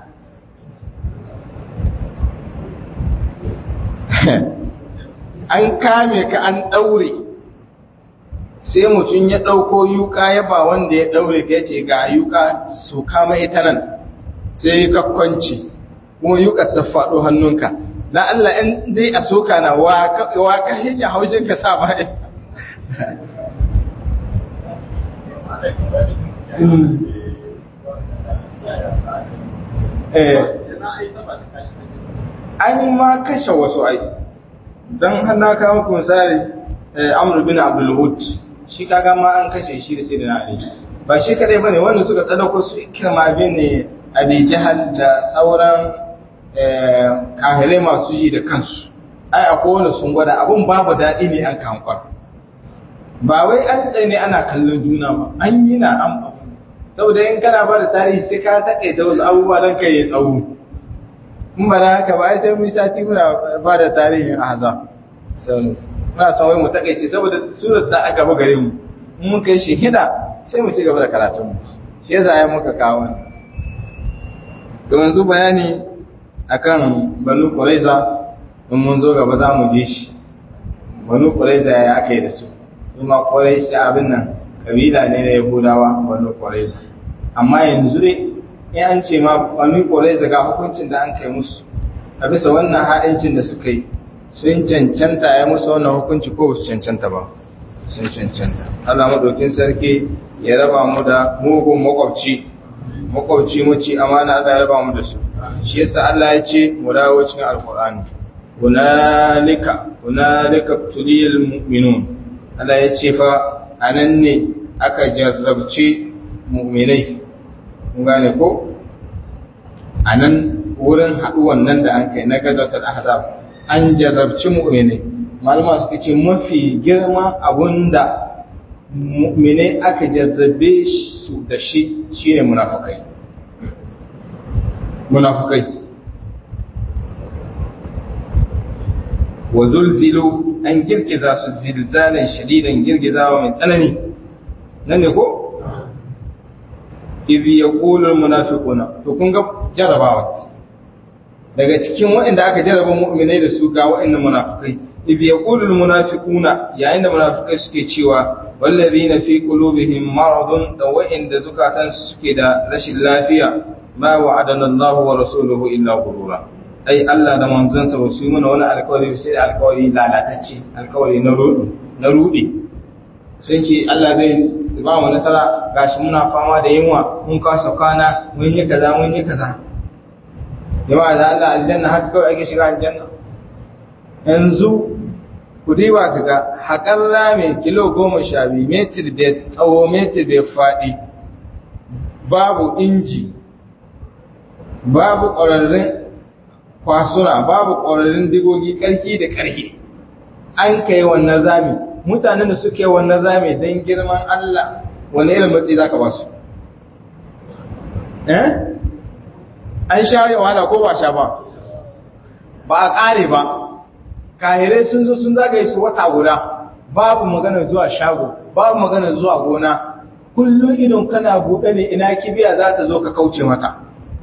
an kame ka an ɗaure sai mutum ya ɗauko yuka ya ba wanda ya ɗaure ka ce ga yuka su kama ita nan sai ka kwanci kuma yuka ta faɗo hannunka na Allah in dai a soka na wa ka hijin haushin ka sa ba an ma kashe wasu ai don hana kawo kunsari amur bin abdulhud shi kaga ma an kashe shi da sai da ali ba shi kadai bane wanda suka tsadako su ikirma bin ne abi jahal da sauran kahirai masu yi da kansu ai akwai wanda sun gwada abun babu daɗi ne an kankwar ba wai an tsaye ne ana kallon juna ba an yi na an abu saboda in kana ba da tarihi sai ka taƙaita wasu abubuwa don kai ya tsawo in ba na haka ba ai sai mun sati muna ba da tarihin ahza muna son wai mu taƙaice saboda surat ta aka ba gare mu in mun kai shi hida sai mu ci gaba da karatun mu shi yasa ya muka kawo to yanzu bayani akan banu quraiza in mun zo gaba za mu je shi banu quraiza ya aka yi da su kuma Quraysh abin nan kabila ne na Yahudawa banu Quraysh amma yanzu dai in an ce ma banu Quraysh ga hukuncin da an kai musu a bisa wannan ha'incin da suka yi sun cancanta ya musu wannan hukunci ko su cancanta ba sun cancanta Allah madaukin sarki ya raba mu da mugun makwabci makwabci mu ci amana Allah ya raba mu da su shi yasa Allah ya ce mu dawo cikin alqur'ani hunalika hunalika tuliyal mu'minun Allah ya ce fa a nan ne aka jarrabci mu'minai kun gane ko a nan wurin haɗuwan nan da an kai na gazatar ahzab an jarrabci mu'minai malama suka ce mafi girma abunda mu'mine aka jarrabe su da shi shine munafikai munafikai wa zulzilu an girgiza su zilzalan shadidan girgizawa mai tsanani nan ne ko idh yaqulu almunafiquna to kun ga jarabawa daga cikin waɗanda aka jarraba mu'minai da su ga waɗannan munafikai idh yaqulu almunafiquna yayin da munafikai suke cewa wallazina fi qulubihim maradun da waɗanda zukatan suke da rashin lafiya ma wa'adana Allahu wa rasuluhu illa ghurura ai Allah da manzansa ba su yi mana wani alkawari sai alkawari lalatacce alkawari na rudi na rudi sun ce Allah zai ba mu nasara gashi muna fama da yunwa mun kasa kwana mun yi kaza mun yi kaza jama'a da Allah aljanna haka kawai ake shiga aljanna yanzu ku diba ka ga haƙar rame kilo goma sha biyu metir bai tsawo metir bai faɗi babu inji babu ƙwararrun kwasuna babu ƙwararrun digogi ƙarfi da ƙarfi an kai wannan zami mutanen da suke wannan zami don girman Allah wani irin matsi za ka ba su eh an sha yi wahala ko ba sha ba ba a ƙare ba kahirai sun zo sun zagaye su wata guda babu magana zuwa shago babu magana zuwa gona kullum idon kana buɗe ne ina kibiya za ta zo ka kauce mata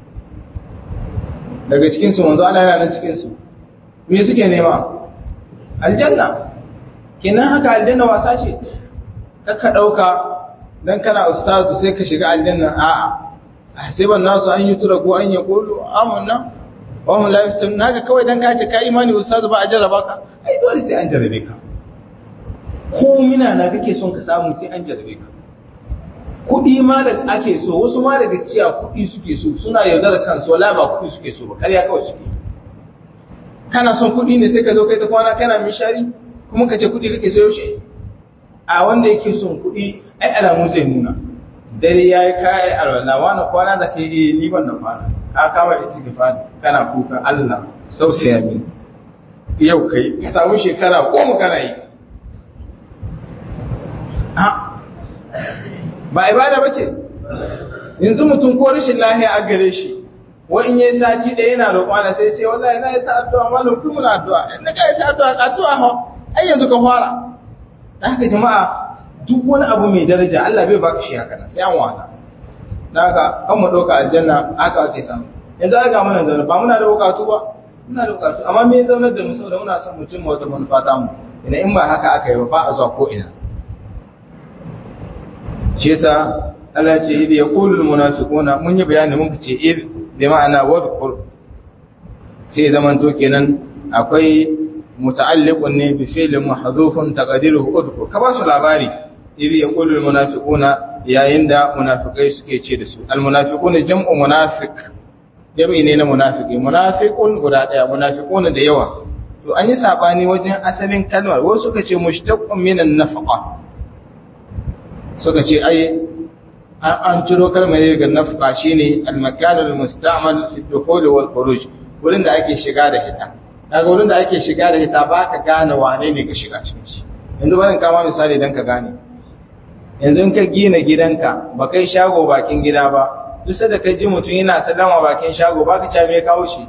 daga cikinsu manzo Allah yana nan cikinsu me suke nema aljanna kenan haka aljanna wasa ce ka ɗauka don kana ustazu sai ka shiga aljanna a'a sai ban nasu an yi tura ko an yi kolo amanna wa hum la yaftanun naka kawai dan ka ce ka imani ustazu ba a jarraba ka ai dole sai an jarrabe ka ko mina na kake son ka samu sai an jarrabe ka kuɗi ma da ake so wasu ma daga ciya kuɗi suke so suna yaudar kansu wala ba kuɗi suke so ba ƙarya kawai suke kana son kuɗi ne sai ka zo kai ta kwana kana mishari kuma ka ce kuɗi kake so yaushe a wanda yake son kuɗi ai alamu zai nuna dare ya yi kayan alwala wani kwana da kai iya ni ban da kwana ka kama istighfar kana kuka Allah tausaya min yau kai ka samu shekara goma kana yi ba ibada ba ce yanzu mutum ko rashin lahiya a gare shi wa in yi sati da yana roƙon da sai ce wallahi na yi ta addu'a malam kun muna addu'a in ka yi ta addu'a addu'a ha ai yanzu ka fara da haka jama'a duk wani abu mai daraja Allah bai baka shi haka nan sai an wata da haka kan mu ɗauka aljanna haka ake samu yanzu an ga mana zaune ba muna da bukatu ba muna da bukatu amma me zaunar da mu saboda muna son mutum wata manufa ta mu ina in ba haka aka yi ba ba a zuwa ko ina shi yasa Allah ce idh yaqulu almunafiquna mun yi bayani mun ce idh bi ma'ana wadhkur sai zaman to kenan akwai muta'alliqun ne bi fi'lin mahdhufun taqdiruhu udhkur ka ba su labari idh yaqulu almunafiquna yayin da munafikai suke ce da su almunafiquna jam'u munafiq jam'i ne na munafiki munafiqun guda daya munafiquna da yawa to an yi sabani wajen asalin kalmar wasu suka ce mushtaqqun minan nafaqa suka ce ai an ciro kalmar daga nafqa shine al-makan al-musta'mal fi dukhul wal khuruj wurin da ake shiga da hita daga wurin da ake shiga da hita ba ka gane wane ne ka shiga cikin shi yanzu bari kama misali dan ka gane yanzu in ka gina gidanka ba kai shago bakin gida ba duk da ka ji mutum yana sallama bakin shago ba ka ce me ya kawo shi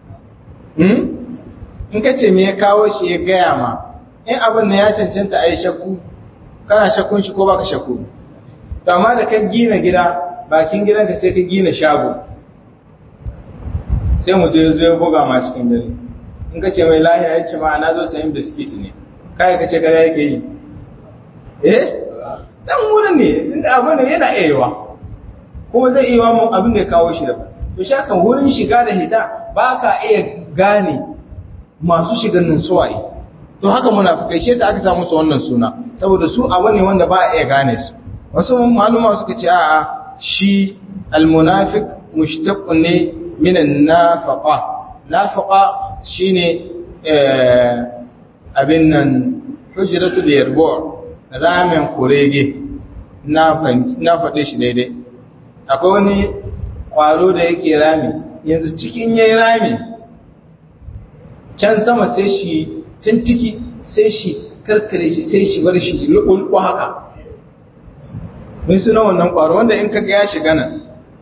in ka ce me ya kawo shi ya gaya ma in abin da ya cancanta a yi shakku kana shakkun shi ko baka shakku to amma da ka gina gida bakin gidanka sai ka gina shago sai mu je zo buga ma cikin dare in ka ce mai lahiya ya ce ma na zo sayin biskit ne kai ka ce kada yake yi eh dan wurin ne inda abin da yana iya yiwa kuma zai iya mun abin da ya kawo shi da to shakan wurin shiga da hita ba ka iya gane masu shigan nan suwaye to haka munafikai shi yasa aka samu su wannan suna saboda su abu ne wanda ba a iya gane su wasu maluma suka ce a'a shi almunafiq mushtaq ne min an-nafaqa nafaqa shine abin nan hujratul yarbu ramen kurege na na faɗe shi daidai akwai wani ƙwaro da yake rami yanzu cikin yayi rami can sama sai shi can ciki sai shi karkare shi sai shi bar shi lullu haka mun suna wannan ƙwaro wanda in kaga ya shiga nan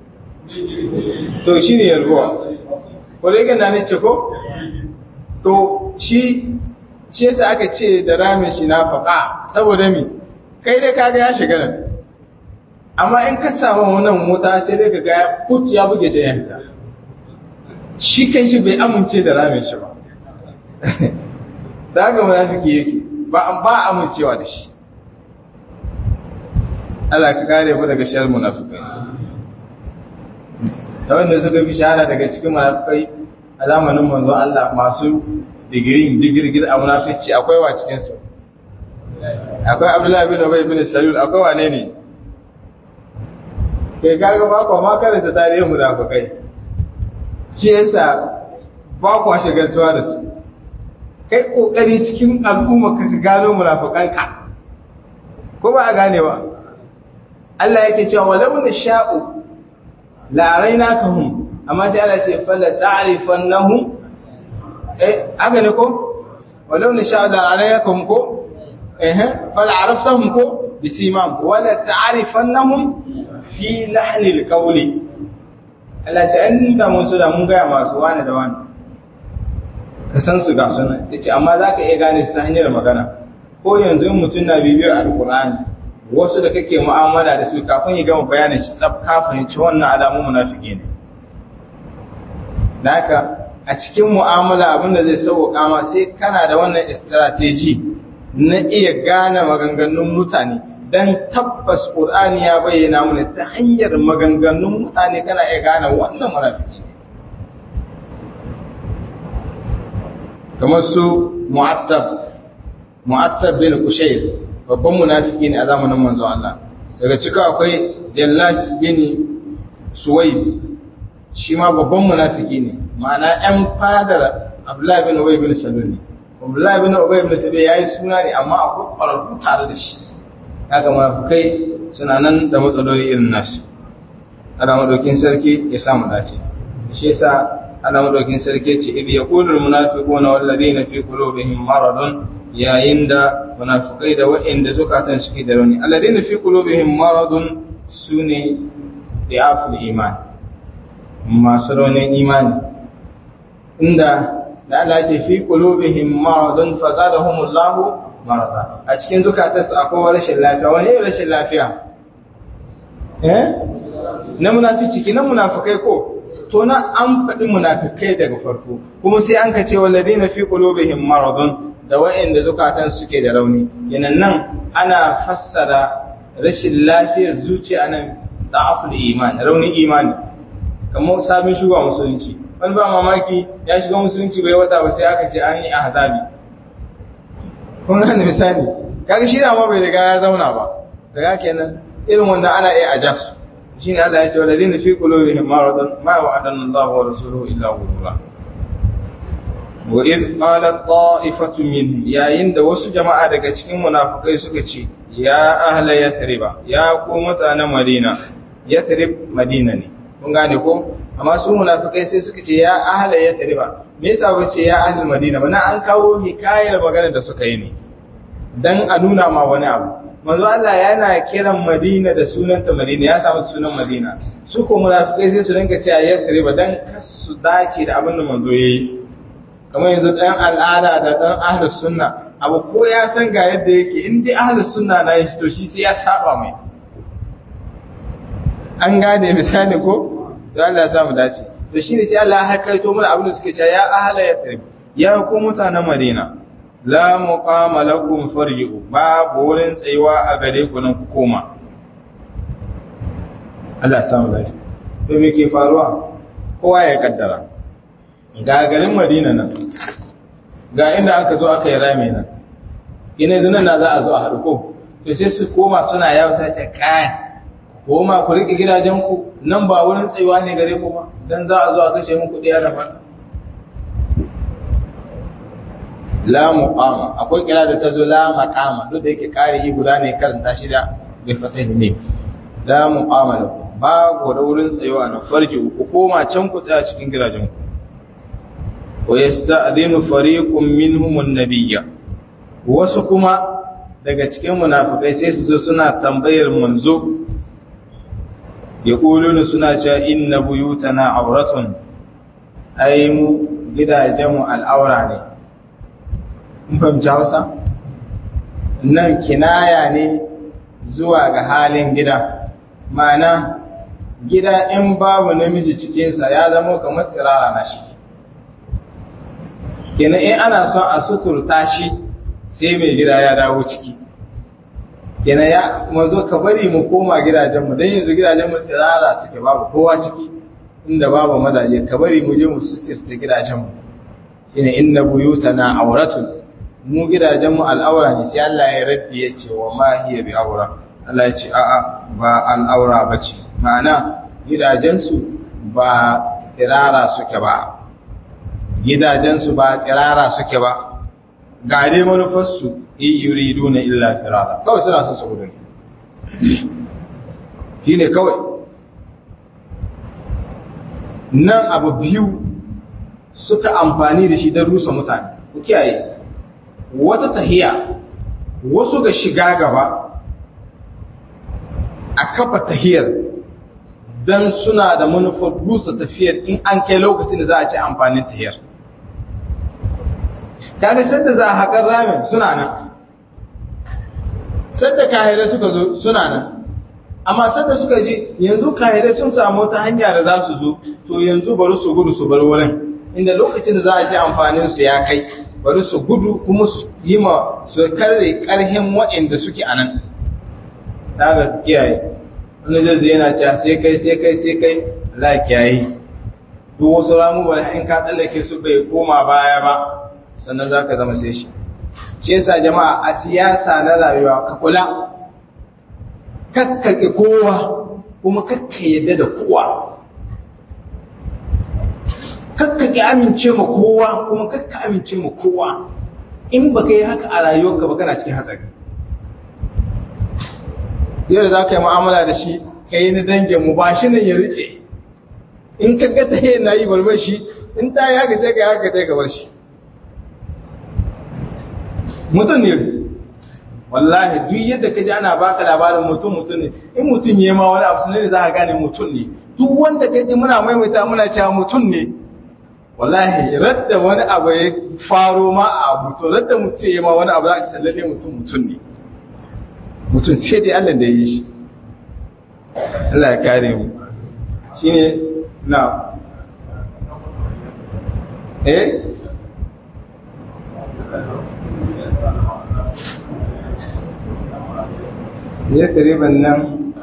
to shi ne yarbuwa ƙwaregan na ne ce ko to shi shi yasa aka ce da ramin shi na faƙa saboda mi kai dai kaga ya shiga nan amma in ka samu wannan mota sai dai kaga ya put ya buge shi yanka shi kan shi bai amince da ramin shi ba da haka munafiki yake ba ba amincewa da shi Allah ka kare mu daga shar munafikai da wanda suka fi shahara daga cikin munafikai a zamanin manzon Allah masu digiri digirgir a munafici akwai wa cikin su akwai Abdullahi bin Ubay bin Salul akwai wane ne kai kaga ba ko ma karanta tarihin munafikai shi yasa ba ku shagaltuwa da su kai kokari cikin al'umma ka gano munafikanka ko ba a gane ba Allah yake cewa walau na sha'u la rainakahum amma sai Allah ce fala ta'rifannahum eh aga ne ko walau na sha'u la rainakahum ko eh fala araftahum ko bisimam wala ta'rifannahum fi lahnil qawli Allah ce an da mun su da mun ga masu wani da wani ka san su ga suna yace amma zaka iya gane su ta hanyar magana ko yanzu mutum na bibiyar alqur'ani wasu da kake mu'amala da su kafin ya gama bayanin shi tsaf ka fahimci wannan alamun munafiki ne naka a cikin mu'amala abinda zai sauƙa ma sai kana da wannan strategy na iya gane maganganun mutane dan tabbas Qur'ani ya bayyana mana ta hanyar maganganun mutane kana iya gane wannan munafiki ne kamar su mu'attab mu'attab bin kushayr babban munafiki ne a zamanin manzo Allah daga cika akwai Jallas bin Suwaib shi ma babban munafiki ne ma'ana ɗan fadar Abdullah bin Ubay bin Salul ne Abdullah bin Ubay bin Salul yayi suna ne amma akwai ƙwararru tare da shi kaga munafikai suna nan da matsaloli irin nasu ana madaukin sarki ya samu dace shi yasa ana madaukin sarki ce idh yaqulu al-munafiquna wal ladina fi qulubihim maradun yayin da munafikai da waɗanda zukatan suke da rauni alladina fi qulubihim maradun sune diaful iman masu raunin imani inda da Allah ce fi qulubihim maradun fazadahumullahu marada a cikin zukatansu akwai rashin lafiya wani rashin lafiya eh na munafici kinan munafikai ko to na an faɗi munafikai daga farko kuma sai an ka ce walladina fi qulubihim maradun da wa'inda zukatan suke da rauni kenan nan ana fassara rashin lafiyar zuciya nan da'aful iman raunin imani kamar sabon shugaba musulunci wani ba mamaki ya shiga musulunci bai wata ba sai aka ce an yi ahzabi kun gane misali kaga shi da ma bai riga ya zauna ba daga kenan irin wanda ana iya aja su shine Allah ya ce walladina fi qulubihim maradun ma wa'adana Allahu wa rasuluhu illa ghurura wa id qalat ta'ifatu min yayin da wasu jama'a daga cikin munafikai suka ce ya ahla yathriba ya ku mutanen madina yathrib madina ne kun gane ko amma su munafikai sai suka ce ya ahla yathriba me yasa ba ce ya ahli madina ba na an kawo hikayar magana da suka yi ne dan a nuna ma wani abu manzo Allah yana kiran Madina da sunanta Madina ya samu sunan Madina su ko munafikai sai su rinka cewa yathriba dan kasu dace da abin da manzo yayi kamar yanzu ɗan al'ada da ɗan ahlus sunna abu ko ya san ga yadda yake in dai ahlus sunna na yi to shi sai ya saba mai an gane misali ko da Allah ya samu dace to shine sai Allah ya hakaito mana abin da suke cewa ya ahla yathrib ya ku mutanen Madina la muqama lakum farji'u babu wurin tsayuwa a gare ku nan ku koma Allah ya samu dace to me ke faruwa kowa ya kaddara ga garin madina nan ga inda aka zo aka yi rami nan ina yanzu nan na za a zo a haɗu ko to sai su koma suna yawo sai ce kai koma ku riƙe gidajenku nan ba wurin tsayuwa ne gare ku ba dan za a zo a kashe muku ɗaya da fata la muqama akwai kira da ta zo la maqama duk da yake kare yi guda ne karanta shi da bai fata ne la muqama lakum ba ku da wurin tsayuwa na farji ku koma can ku tsaya cikin gidajenku wa yasta'dinu fariqun minhum an-nabiyya wasu kuma daga cikin munafikai sai su zo suna tambayar manzo ya ƙulunu suna cewa inna buyutana auratun ai mu gidajenmu al'aura ne in fahimci hausa nan kinaya ne zuwa ga halin gida ma'ana gida in babu namiji cikinsa ya zama kamar tsirara na shi kenan in ana son a suturta shi sai mai gida ya dawo ciki kenan ya mazo ka bari mu koma gidajenmu don yanzu gidajenmu tsirara suke babu kowa ciki inda babu mazaje ka bari mu je mu suturta gidajenmu shine inna buyutana auratun mu gidajenmu al'aura ne sai Allah ya raddi ya ce wa ma hiya bi aura Allah ya ce a'a ba al'aura bace ma'ana gidajensu ba tsirara suke ba gidajensu ba tsirara suke ba ga dai manufarsu in yuridu na illa firara kawai suna son su gudu shi ne kawai nan abu biyu suka amfani da shi don rusa mutane ku kiyaye wata tahiya wasu ga shiga gaba a kafa tahiyar don suna da manufar rusa tafiyar in an kai lokacin da za a ce amfanin tahiyar kaga sadda za a haƙar ramin suna nan sadda kahirai suka zo suna nan amma sadda suka ji yanzu kahirai sun samu ta hanya da za su zo to yanzu bari su gudu su bar wurin inda lokacin da za a ji amfanin su ya kai bari su gudu kuma su yi ma su karre karhin waɗanda suke a nan ta ga kiyaye wani zai yana cewa sai kai sai kai sai kai za kiyaye duk wasu ramu bari in ka tsallake su bai koma baya ba sannan za ka zama sai shi shi yasa jama'a a siyasa na rayuwa ka kula kakkake kowa kuma kakka yadda da kowa kakkake amince ma kowa kuma kakka amince ma kowa in baka yi haka a rayuwarka ba kana cikin hatsari yau da za ka yi mu'amala da shi ka yi na dangin mu ba shi nan ya rike in ka ga ta na yi barbar shi in ta yi haka sai ka yi haka sai ka bar shi mutum ne wallahi duk yadda ka ji ana baka labarin mutum mutum ne in mutum ya ma wani abu sannan za ka gane mutum ne duk wanda ka ji muna maimaita muna cewa mutum ne wallahi radda wani abu ya faro ma a abu to radda mutum ya ma wani abu za ka sallalle mutum mutum ne mutum sai dai Allah da ya yi shi Allah ya kare mu shine na eh ya kariban nan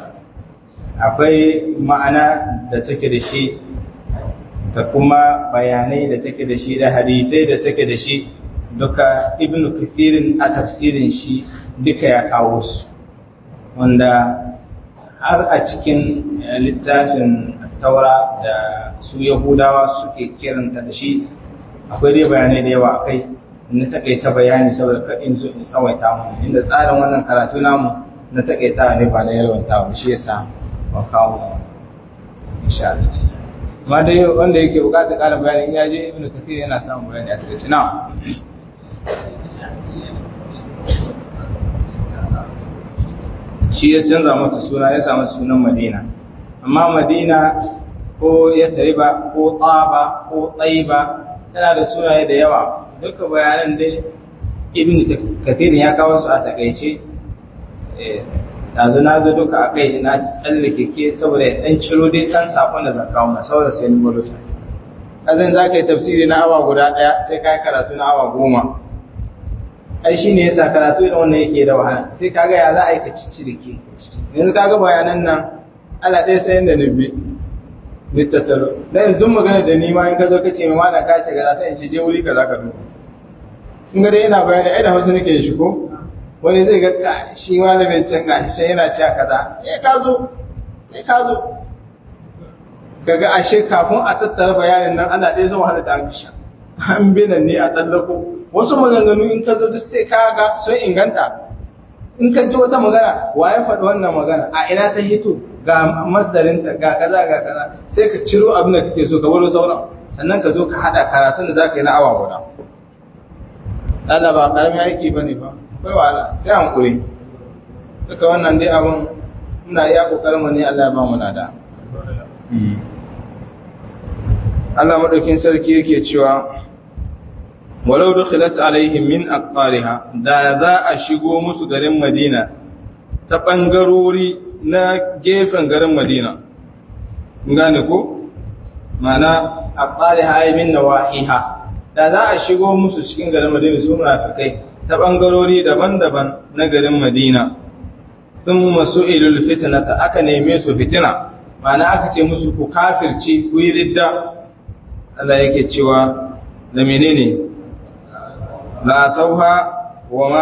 akwai ma'ana da take da shi da kuma bayanai da take da shi da hadisai da take da shi duka ibn kathirin a tafsirin shi duka ya kawo su wanda har a cikin littafin taura da su yahudawa suke kiranta da shi akwai dai bayanai da yawa akai na takaita bayani saboda kaɗin zo in tsawaita mu inda tsarin wannan karatu namu na takaita ne ba na yalwanta ba shi yasa ba kawo insha Allah amma dai wanda yake bukatar ƙarin bayani in ya je ibn kathir yana samun bayani a takaice na shi ya canza mata suna ya samu sunan madina amma madina ko ya tariba ko tsaba ko tsaiba tana da sunaye da yawa duka bayanan dai ibn kathir ya kawo su a takaice yanzu na zo duka a kai na tsallake ke saboda ya ɗan ciro dai ɗan saƙon da zaka wuna saboda sai ni gwado sai kazan za ka yi tafsiri na awa guda ɗaya sai ka yi karatu na awa goma ai shi ne yasa karatu da wannan yake da wahala sai kaga ya za a yi ka cici da ke yanzu kaga bayanan nan ala ɗaya sai da nubi littattalo da yanzu magana da ni ma in ka zo ka ce mai mana ka ce gaza sai in ce je wuri ka za ka duba in ga dai yana bayani ai da hausa nake shi ko wani zai ga shi malamin can gashi sai yana cewa kaza eh ka zo sai ka zo kaga ashe kafin a tattara bayanin nan ana ɗaya zama hada da ambisha an bi nan ne a tsallako wasu maganganu in ka zo duk sai ka ga sun inganta in ka ji wata magana wa ya faɗi wannan magana a ina ta hito ga masdarinta ga kaza ga kaza sai ka ciro abin da kake so ka baro sauran sannan ka zo ka haɗa karatun da za ka yi na awa guda Allah ba karamin aiki bane ba kai wala sai an kure duka wannan dai abun muna iya kokarin mu ne Allah ya ba mu nada Allah madaukin sarki yake cewa walau dukhilat alaihim min aqtariha da za a shigo musu garin Madina ta bangarori na gefen garin Madina gane ko mana aqtariha ay min nawahiha da za a shigo musu cikin garin Madina su munafikai ta bangarori daban-daban na garin Madina sun masu ilul fitnata aka neme su fitina mana aka ce musu ku kafirci ku yi ridda Allah yake cewa da menene la tauha wa ma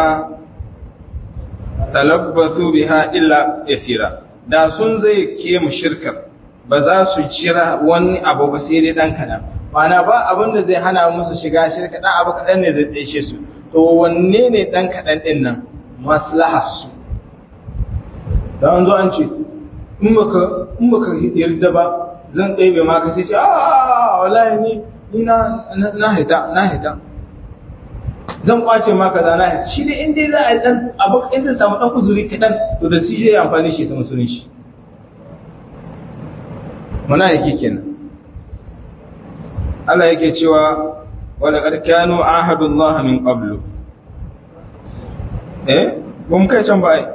talabbathu biha illa yasira da sun zai ke mu shirkar ba za su jira wani abu ba sai dai dan kadan mana ba abin da zai hana musu shiga shirka dan abu kadan ne zai tsaye su to wanne ne dan kadan din nan maslahar su da an zo an ce in baka in baka yarda ba zan ɗebe ma ka sai ce a wallahi ni ni na na hita na hita zan kwace ma kaza na hita shi ne in dai za a dan abu in zai samu dan kuzuri kadan to da shi zai amfani shi ta musulunci muna yake kenan Allah yake cewa wala qad kanu ahadullah min qablu eh bum kai can ba ai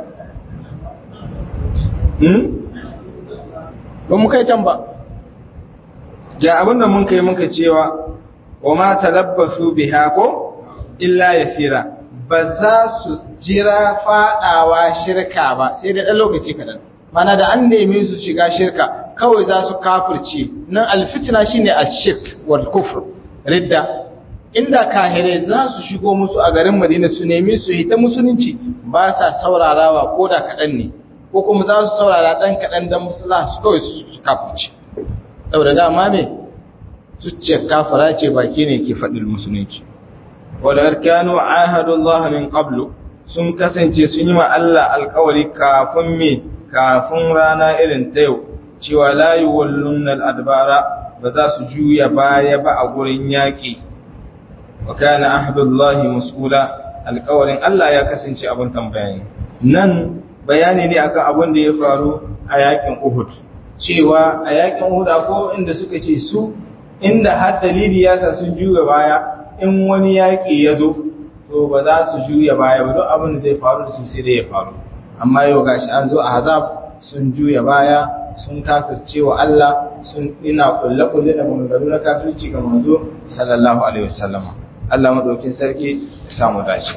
hmm bum kai can ba ga abin da mun kai muka cewa wa ma talabbasu biha ko illa yasira ba za su jira fadawa shirka ba sai da ɗan lokaci kaɗan mana da an neme su shiga shirka kawai za su kafirce nan alfitina shine ashirk wal kufr ridda inda kahirai za su shigo musu a garin madina su nemi su hita musulunci ba sa saurarawa ko da kaɗan ne ko kuma za su saurara ɗan kaɗan don musula su kawai su kafirce saboda dama ne zuciyar kafara ce baki ne ke faɗin musulunci wadda kanu ahadullah min qablu sun kasance sun yi ma Allah alkawari kafin me kafin rana irin ta yau cewa la yuwallunna al-adbara ba za su juya baya ba a gurin yaƙi wa kana ahdullahi mas'ula alkawarin Allah ya kasance abin tambaya nan bayani ne akan abin da ya faru a yaƙin Uhud cewa a yakin huda ko inda suka ce su inda har dalili ya sa sun juya baya in wani yaƙi ya zo to ba za su juya baya ba don abin da zai faru da su sai dai ya faru amma yau gashi an zo a hazab sun juya baya sun kafirce wa Allah sun ina kulle kulle da maganganu na kafirci ga manzo sallallahu alaihi wasallam Allah madaukin sarki ya samu dace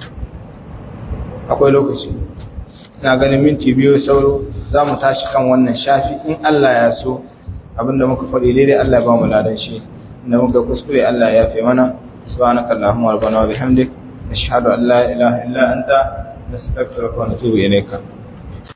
akwai lokaci ina ganin minti biyu sauro za mu tashi kan wannan shafi in Allah ya so abinda muka faɗi daidai Allah ya ba mu ladan shi inda muka kuskure Allah ya fi mana subhanaka allahumma rabbana wa bihamdik nashhadu an la ilaha illa anta nastaghfiruka wa natubu ilayka